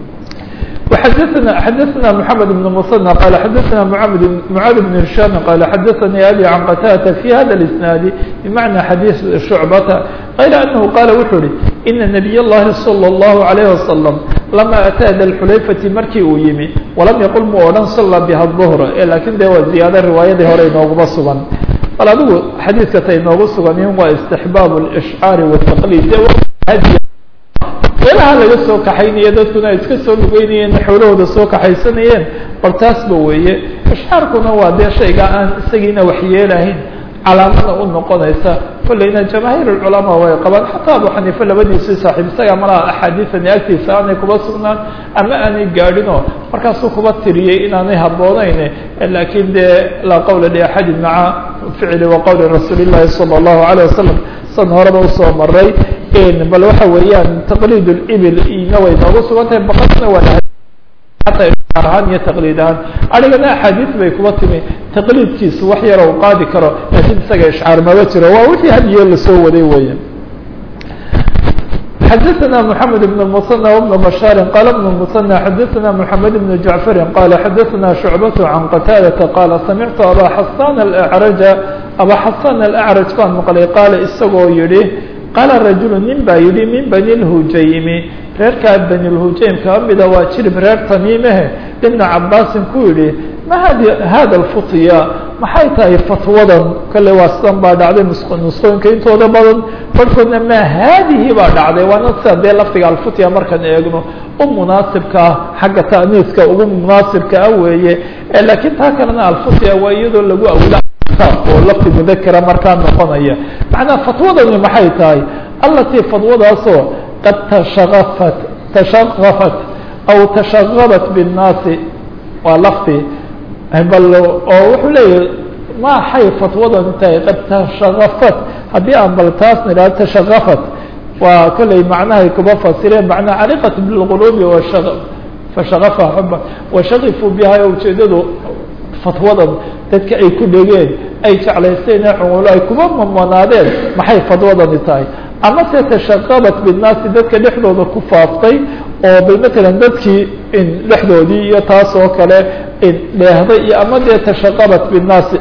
وxdثna xdثna محamed بن mصنى qال xdثna معاad بن هiشhام qال xdثnي أbي عن qتاdة في hda الاسناaد بمعنى xadيiث شhuعبة غayr أنه qال wuxuu hi إنa نبي الlahi صلى الله عليه وسلم لama أtىa dلxulayfةi markii uu yimi وalam yqل mu odhan صلى bha الظهر lakin de waa ziyaado riwaayadii hore inooguma sugan bal adigu xadiidka ta inoogu suganin waa استحbاab الإشعاar والتqليd meelaha laga soo kaxaynaya dadkuna ay iska soo lugeynayeen xoolahooda soo kaxaysanayeen bal taasba weeye ishcaarkuna waa dee shayga aan isagiina waxyeelahayn calaamada u noqonaysa kolleyna jamaahiir ulculamaa way qabaan xataa abu xaniife labadiisii saaxiib isaga malaha axaadiisani agtiisa aanay kuba sugnaan ama aanay gaadhinoo markaasuu kuba tiriyey inaanay habboonayn laakiin dee laa qawla liaxadin maca ficli wa qowli rasuuli llahi sala allahu alayh wasalam san horeba usoo maray bal waxa weeyaan taqliid اibil ina way noogu sugan tahay baqasna waa ata ahaan iyo taqliid ahaan arigana axaadiis bay kuba timi taqliidkiisu wax yaro u qaadi karo laakiin isaga ishcaar maba jiro waa wixii hadiyo lasoo waday weya xdثna محamed بن المصنى وبن بشhاaر qال بن المصنى xdثna محamed بن جعفر qال xdثna شhuعبة عن qتاadة qال samعtu abا xasان الأعرج abا xasان الأعرج baan mqlay qaal isagoo yihi qaala rajulu nin baa yidhi min bani اlhujaymi reerkaa bani lhujaym kaa mida waa jirib reer tamiimehe ibna cabaasin ku yidhi ma hadi hada alfutya maxay tahay fatwadan kale waa sidan baa dhacday nusqooyinka intooda badan barhkoodna ma haadihi baa dhacday waana sida dee lafdiga alfutya markaan eegno u munaasibkaa xagga ta'niiska ugu munaasibka ah weeye laakiin taa kalena alfutya waa iyadoo lagu awla oo lafdi mudakera markaa noqonaya macnaa fatwadani maxay tahay allatii fatwadaasoo qad tashaqafat tashaqafat aw tashaqabat binnaasi waa lafdi bal oo wuxuu leeyahay maxay fatwadani tahay qad tashaqafat haddii aan bal taas nidhahdo tashaqafat waa kolley macnahay kuba fasireen macnaa caliqat bilquluubi washa fashaqafa xuba washaqifuu biha ujeedadu fatwadan dadka ay ku dhegeen ay jeclaysteen ee cumulo ay kuma mamanaadeen maxay fadwadani tahay ama se tashaqabat binnaasi dadka dhexdooda ku faaftay oo bal matalan dadkii dhexdoodii iyo taas oo kale dheehday iyo ama dee tashaqabat binnaasi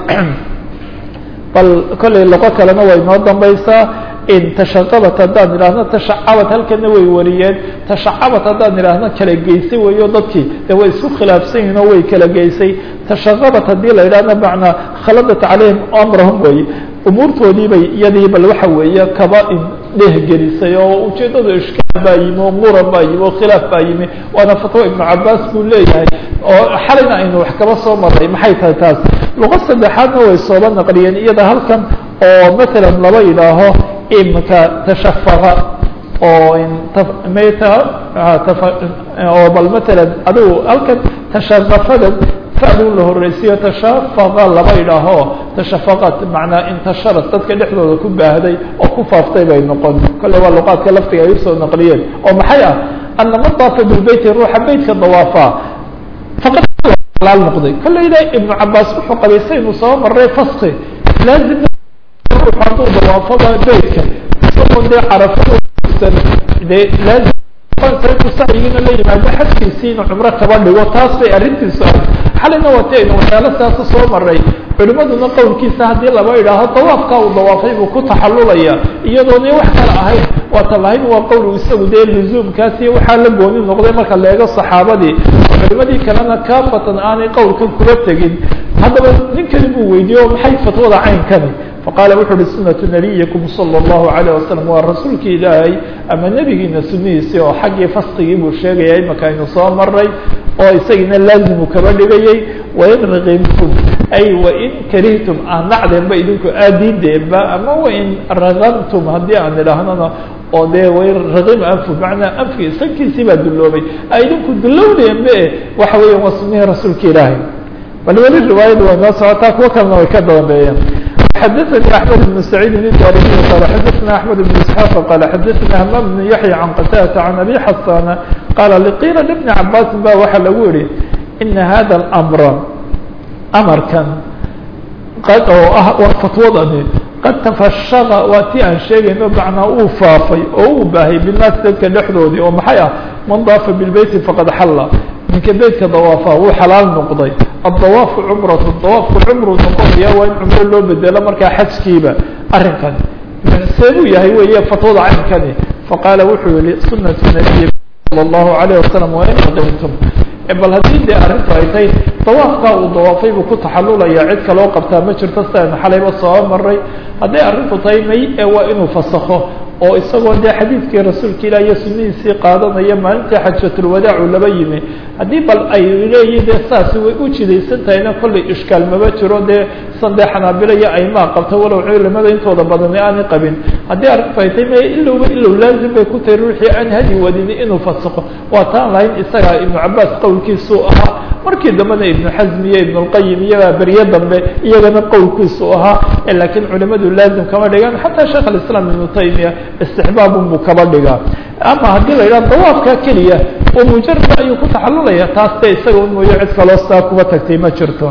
bal kollay loqo kalena way noo dambaysaa in tashaqabat haddaan idhaahno tashacabat halkana way wariyeen tashacabat haddaan idhaahno kala geysay weyo dadkii de way isku khilaafsan yihin oo way kala geysay tashaqabat haddii la idhahno macnaa khaladat calayhim amrahum wey umuurtoodii bay iyadii bal waxa weeye kaba in dhehgelisay oo ujeeddadu ishkaal baa yimi oo muran baa yimi oo khilaaf baa yimi waana fatwo ibnu cabaas buu leeyahay oo xalayna aynu wax kaba soo maray maxay tahay taas luqo saddexaadna way sooba naqliyeen iyada halkan oo matalan laba yidhaaho imika tashafaqa oo mta oo bal matalan adigu halkan tashaqafada fadu la horeysiyo tashafaqa laba yidhaaho tashafaqat macnaa intasharat dadka dhexdooda ku baahday oo ku faaftay bay noqon kolle waa luqaadka laftiga ay usoo naqliyeen oo maxay ah ana man daafa bilbeyti ruuxa beytka dawaafa faqad laal noqday kolleyna ibnu cabaas wuxuu qabay saynu soo maray faski laazim ruux hadduu dawaafaba beytka isagoon dee carafadsan dee laazim sacyigiina la yimaado xajkiisiina cumro kaba dhigo taas bay arrintiisu ahay xalina waati aynu waxyaalo siaasa soo maray culimaduna qowlkiisa haddii laba idhaaho dawaafkaa uu dawaafay buu ku taxallulaya iyadoona wax kale ahayn waata lahayn waa qowl isagu dee luzuumkaasi waxaa la gooni noqday marka leego saxaabadii culimadii kalena kaafatan aanay qowlkan kula tegin haddaba ninkani buu weydiiye o maxay fatwada caynkani faqaala wuxu uhi sunatu nabiyikum sala allahu calayh wasalam waa rasuulki ilaahay ama nebigiina sunihiisii oo xaggii faskigii buu sheegaya imaka aynu soo maray oo isagiina laazimu kaba dhigayay wain raqimtum ay wain karihtum aan nacdeenba idinku aadiideenba ama wain raqamtum haddii aan idhaahnona oo dee wain raqim anfu macnaa anfki sankiisii baa dulloobay a idinku dullowdeenbe waxa weeya waa sunihii rasuulka ilaahay bal weli riwaayada way noo socotaa kuwo kalena way ka dambeeyeen xdثnي أحمد بن سعيد الدارمي قال xdثna أحمد بن اسحاq قال xdثna hmام بن يحيى عن qتاdة عن أbي xasاn qال لqيla لبن cabاs ba waxa lagu yihi إن hذا الأمر أmrkan oo ah fatwadani qad تfashqa waa ti aan sheegayno macnaa uu faafay oo uu baahay bالnaas dadka dhexdoodii oo maxay ah man daafa bالbeyti faqad xala ninka beytka dawaafa wuu xalaal noqday adawaafu cumratu dawaafku cumru noqonaya waa in cumro loo bedelo markaa xajkiiba arrinkan seebuu yahay weeye fatwada caynkani faqaala wuxuu yihi sunatu nabiyi sala allahu alayh wasalam waa in aqimtum bal haddii dee arrintu ay tahay dawaafkaa uu dawaafay buu ku taxallulaya cid kaloo qabtaa ma jirto si aynu xalayba soo maray hadday arrintu tahay may ee waa inuu fasakho oo isagoo dee xadiidkii rasuulka ilah iyo sunihiisii qaadanaya maalintii xajatulwadaacu laba yimi haddii bal ay leeyihin dee saasi way u jidaysan tahayna kollay ishkaal maba jiro dee san dee xanaabilo iyo aymaa qabta walow culimada intooda badani aanay qabin haddii arrintu ay tahay may ilowba ilow laazim bay ku tahay ruuxii aan hadi wadini inuu fasakho waa taan lahayn isaga ibnu cabaas qowlkiisuu ahaa markii dambena ibnu xasm iyo ibn اlqayim iyagaa berye dambe iyagana qowlkiisu ahaa laakiin culimadu laazim kama dhigan xataa sheekh alislaam ibnu taymiya istixbaabun buu kaba dhigaa ama haddii la yidhaha dawaafka keliya oo mujarad ayuu ku taxallulaya taas de isaga un mooyo cid kaloo saa kuba tagtay ma jirto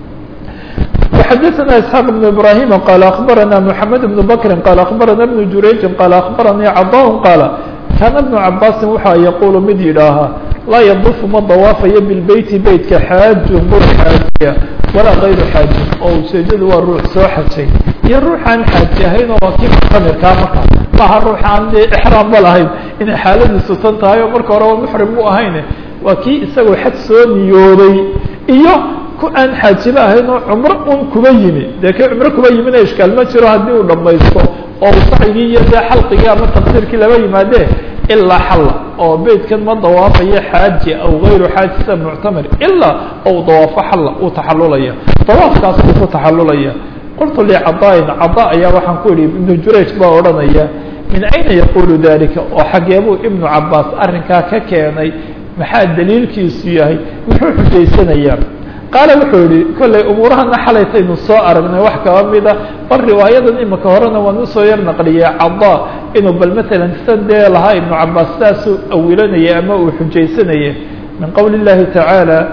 وxadثna isحاq بن ibrahim qال aخbarana mحamed بن bkri qال aخbarana بن jurayji qال aخbaranii caضاء qاal kana بن cabاsi waxa yaqul mid yidhaahaa laa ydufu ma dawaafayo bilbeyti beytka xaaju mur xaajiya walaa غayru xaaji oo ujeedadu waa ruux soo xajay iyo ruuxaan xaaji ahayn oo waa kii muctamirkaa marka maha ruux aan dee exraamba lahayn inay xaaladiisu tan tahay oo marka hore waa muxrim mu ahayn waa kii isagoo xaj soo niyooday iyo ku aan xaajiba ahayn oo cumro un kuba yimi dee kii cumro kuba yimina ishkaal ma jiro haddii uu dhamaysto oo uu sacigii iyo dee xalqigii ama tafsiirkii laba yimaadee ilaa xalla oo beytkan ma dawaafayo xaaji aw gayru xaaji sida muctamir ilaa ou dawaafo xalla uu taxallulaya dawaafkaas uu ku taxallulaya qultu licadaain cadaa ayaa waxaan ku idhi ibnu jurayj baa odhanaya min ayna yaqulu dalika oo xageebuu ibnu cabaas arrinkaa ka keenay maxaa daliilkiisu yahay muxuu xujaysanayaa qaala wuxuu yihi kollay umuurahana xalaytaynu soo aragnay wax kaba mida bal riwaayadan imika horena waan usoo yar naqliyay cadaa inuu bal matalan san dee lahaa ibnu cabaas saasuu awilanaya ama uu xujaysanaya min qowli اllahi tacaala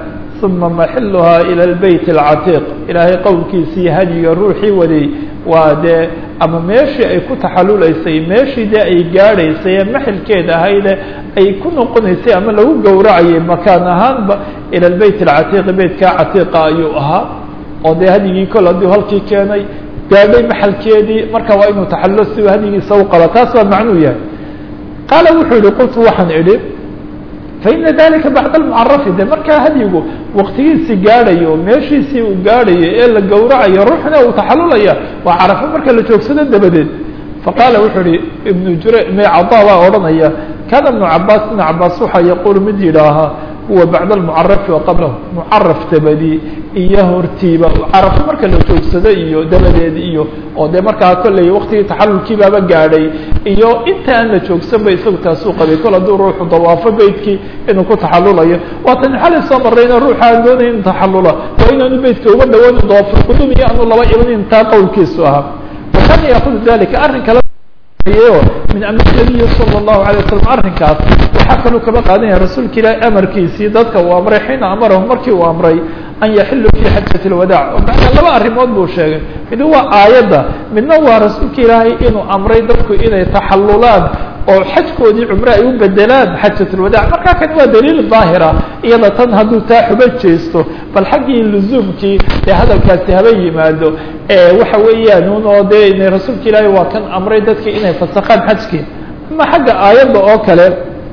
uma maxiluhaa ilى اlbeyt اlcatiiq ilaahay qowlkiisii hadyiga ruuxii waday waa dee ama meeshii ay ku taxaluleysay meeshii dee ay gaadhaysay ee maxilkeeda ahayde ay ku noqonaysay ama lagu gowracayay makaan ahaanba ilى lbeyt اlcatiiq beytkaa catiiqa ayuu ahaa oo dee hadyigii kol hadduu halkii keenay gaadhay maxalkeedii marka waa inuu taxalulo si hadyigiisa u qaba taas baa macnuu yahay qaala wuxuu yihi qultu waxaan idhi faina dalika bacd almucarafi de markaa hadyigu waktigiisii gaadhayo meeshiisii uu gaadhayo ee la gowracayo ruuxna uu taxalulaya waa carafo marka la joogsado dabadeed faqaala wuxuu ihi ibnu jure mecada baa odhanaya kana ibnu cabaas ibnu cabaas waxaa yaquulu mid yidhaahaa huwa bacd almucarafi wa qablahu mucaraf dabadi iyo hortiiba carafo marka la joogsado iyo dabadeed iyo oo dee markaa kolley waktigii taxalulkiibaaba gaadhay iyo inta aan la joogsanba isagu taasuu qabay kol hadduu ruuxu dawaafo beytkii inuu ku taxalulayo waatan xalay soo marrayna ruuxa aan doonaya inu taxalula waa inaanu beytka uga dhawaanu dawaafulqudum iyo aanu laba imanin taa qowlkiisu ahaa wakana yaakudu dalika arrin kale min amr nabiyi salى الlahu alay wasalam arrinkaas waxaa kaluu kaba qaadanaya rasuulka ilaahi amarkiisii dadka uu amray xiina amarahum markii uu amray an yaxiluu fi xajat اlwadaac oo macnaa laba arrimood buu sheegay mid waa aayadda midna waa rasuulka ilaahay inuu amray dadku inay taxalulaan oo xajkoodii cumre ay u bedelaan xajat اlwadaac markaa kan waa daliil daahira iyada tan hadduu taa xuba jeesto bal xaggii luzuumkii dee hadalkaasi haba yimaado waxa weeyaan un oo dee rasuulka ilaahay waa kan amray dadki inay fasakhaan xajkii ama xagga aayadda oo kale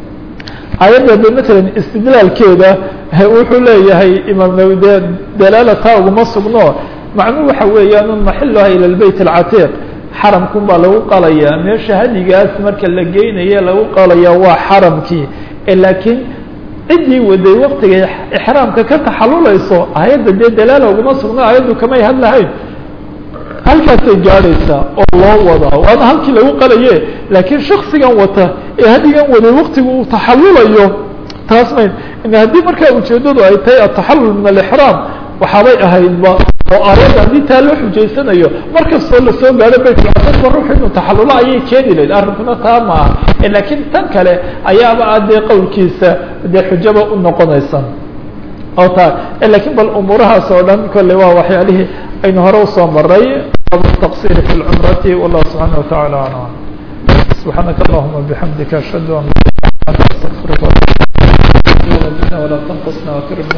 aayadda de matalan istidlaalkeeda wuxuu leeyahay imaam nawi de dalaalata uguma sugno macnuu waxa weeyaan un maxiluha ila lbeyt alcatiiq xaramkun baa lagu qalayaa meesha hadigaas marka la geynaye lagu qalaya waa xaramkii laakiin ciddii waday waktiga ixraamka ka taxalulayso aayadda dee dalaala uguma sugno aayaddu kamay hadlahayn halkaasay gaadhaysaa oo loo wadaa waana halkii lagu qalaye laakiin shaksigan wata ee hadigan waday waktigu uu taxalulayo taas mayn haddii markaa ujeedadu ay tahay ataxalul min alixraam waxaabay ahaydba oo aayadda haddii taa loo xujaysanayo markastoo lasoo gaadho baytulcasarba ruux inuu taxalulo ayay keeni lahayd arrinkuna taa ma aha laakiin tan kale ayaaba a dee qowlkiisa dee xujaba u noqonaysa oo taa lakiin bal umuurahaas oo dhan kolley waa waxyaalihii aynu hore usoo maray التقصير في العمرة والله سبحانه وتعالى أعلم سبحانك اللهم وبحمدك أشهد أن لا إله إلا أنت أستغفرك وأتوب إليك ولا تنقصنا وكرم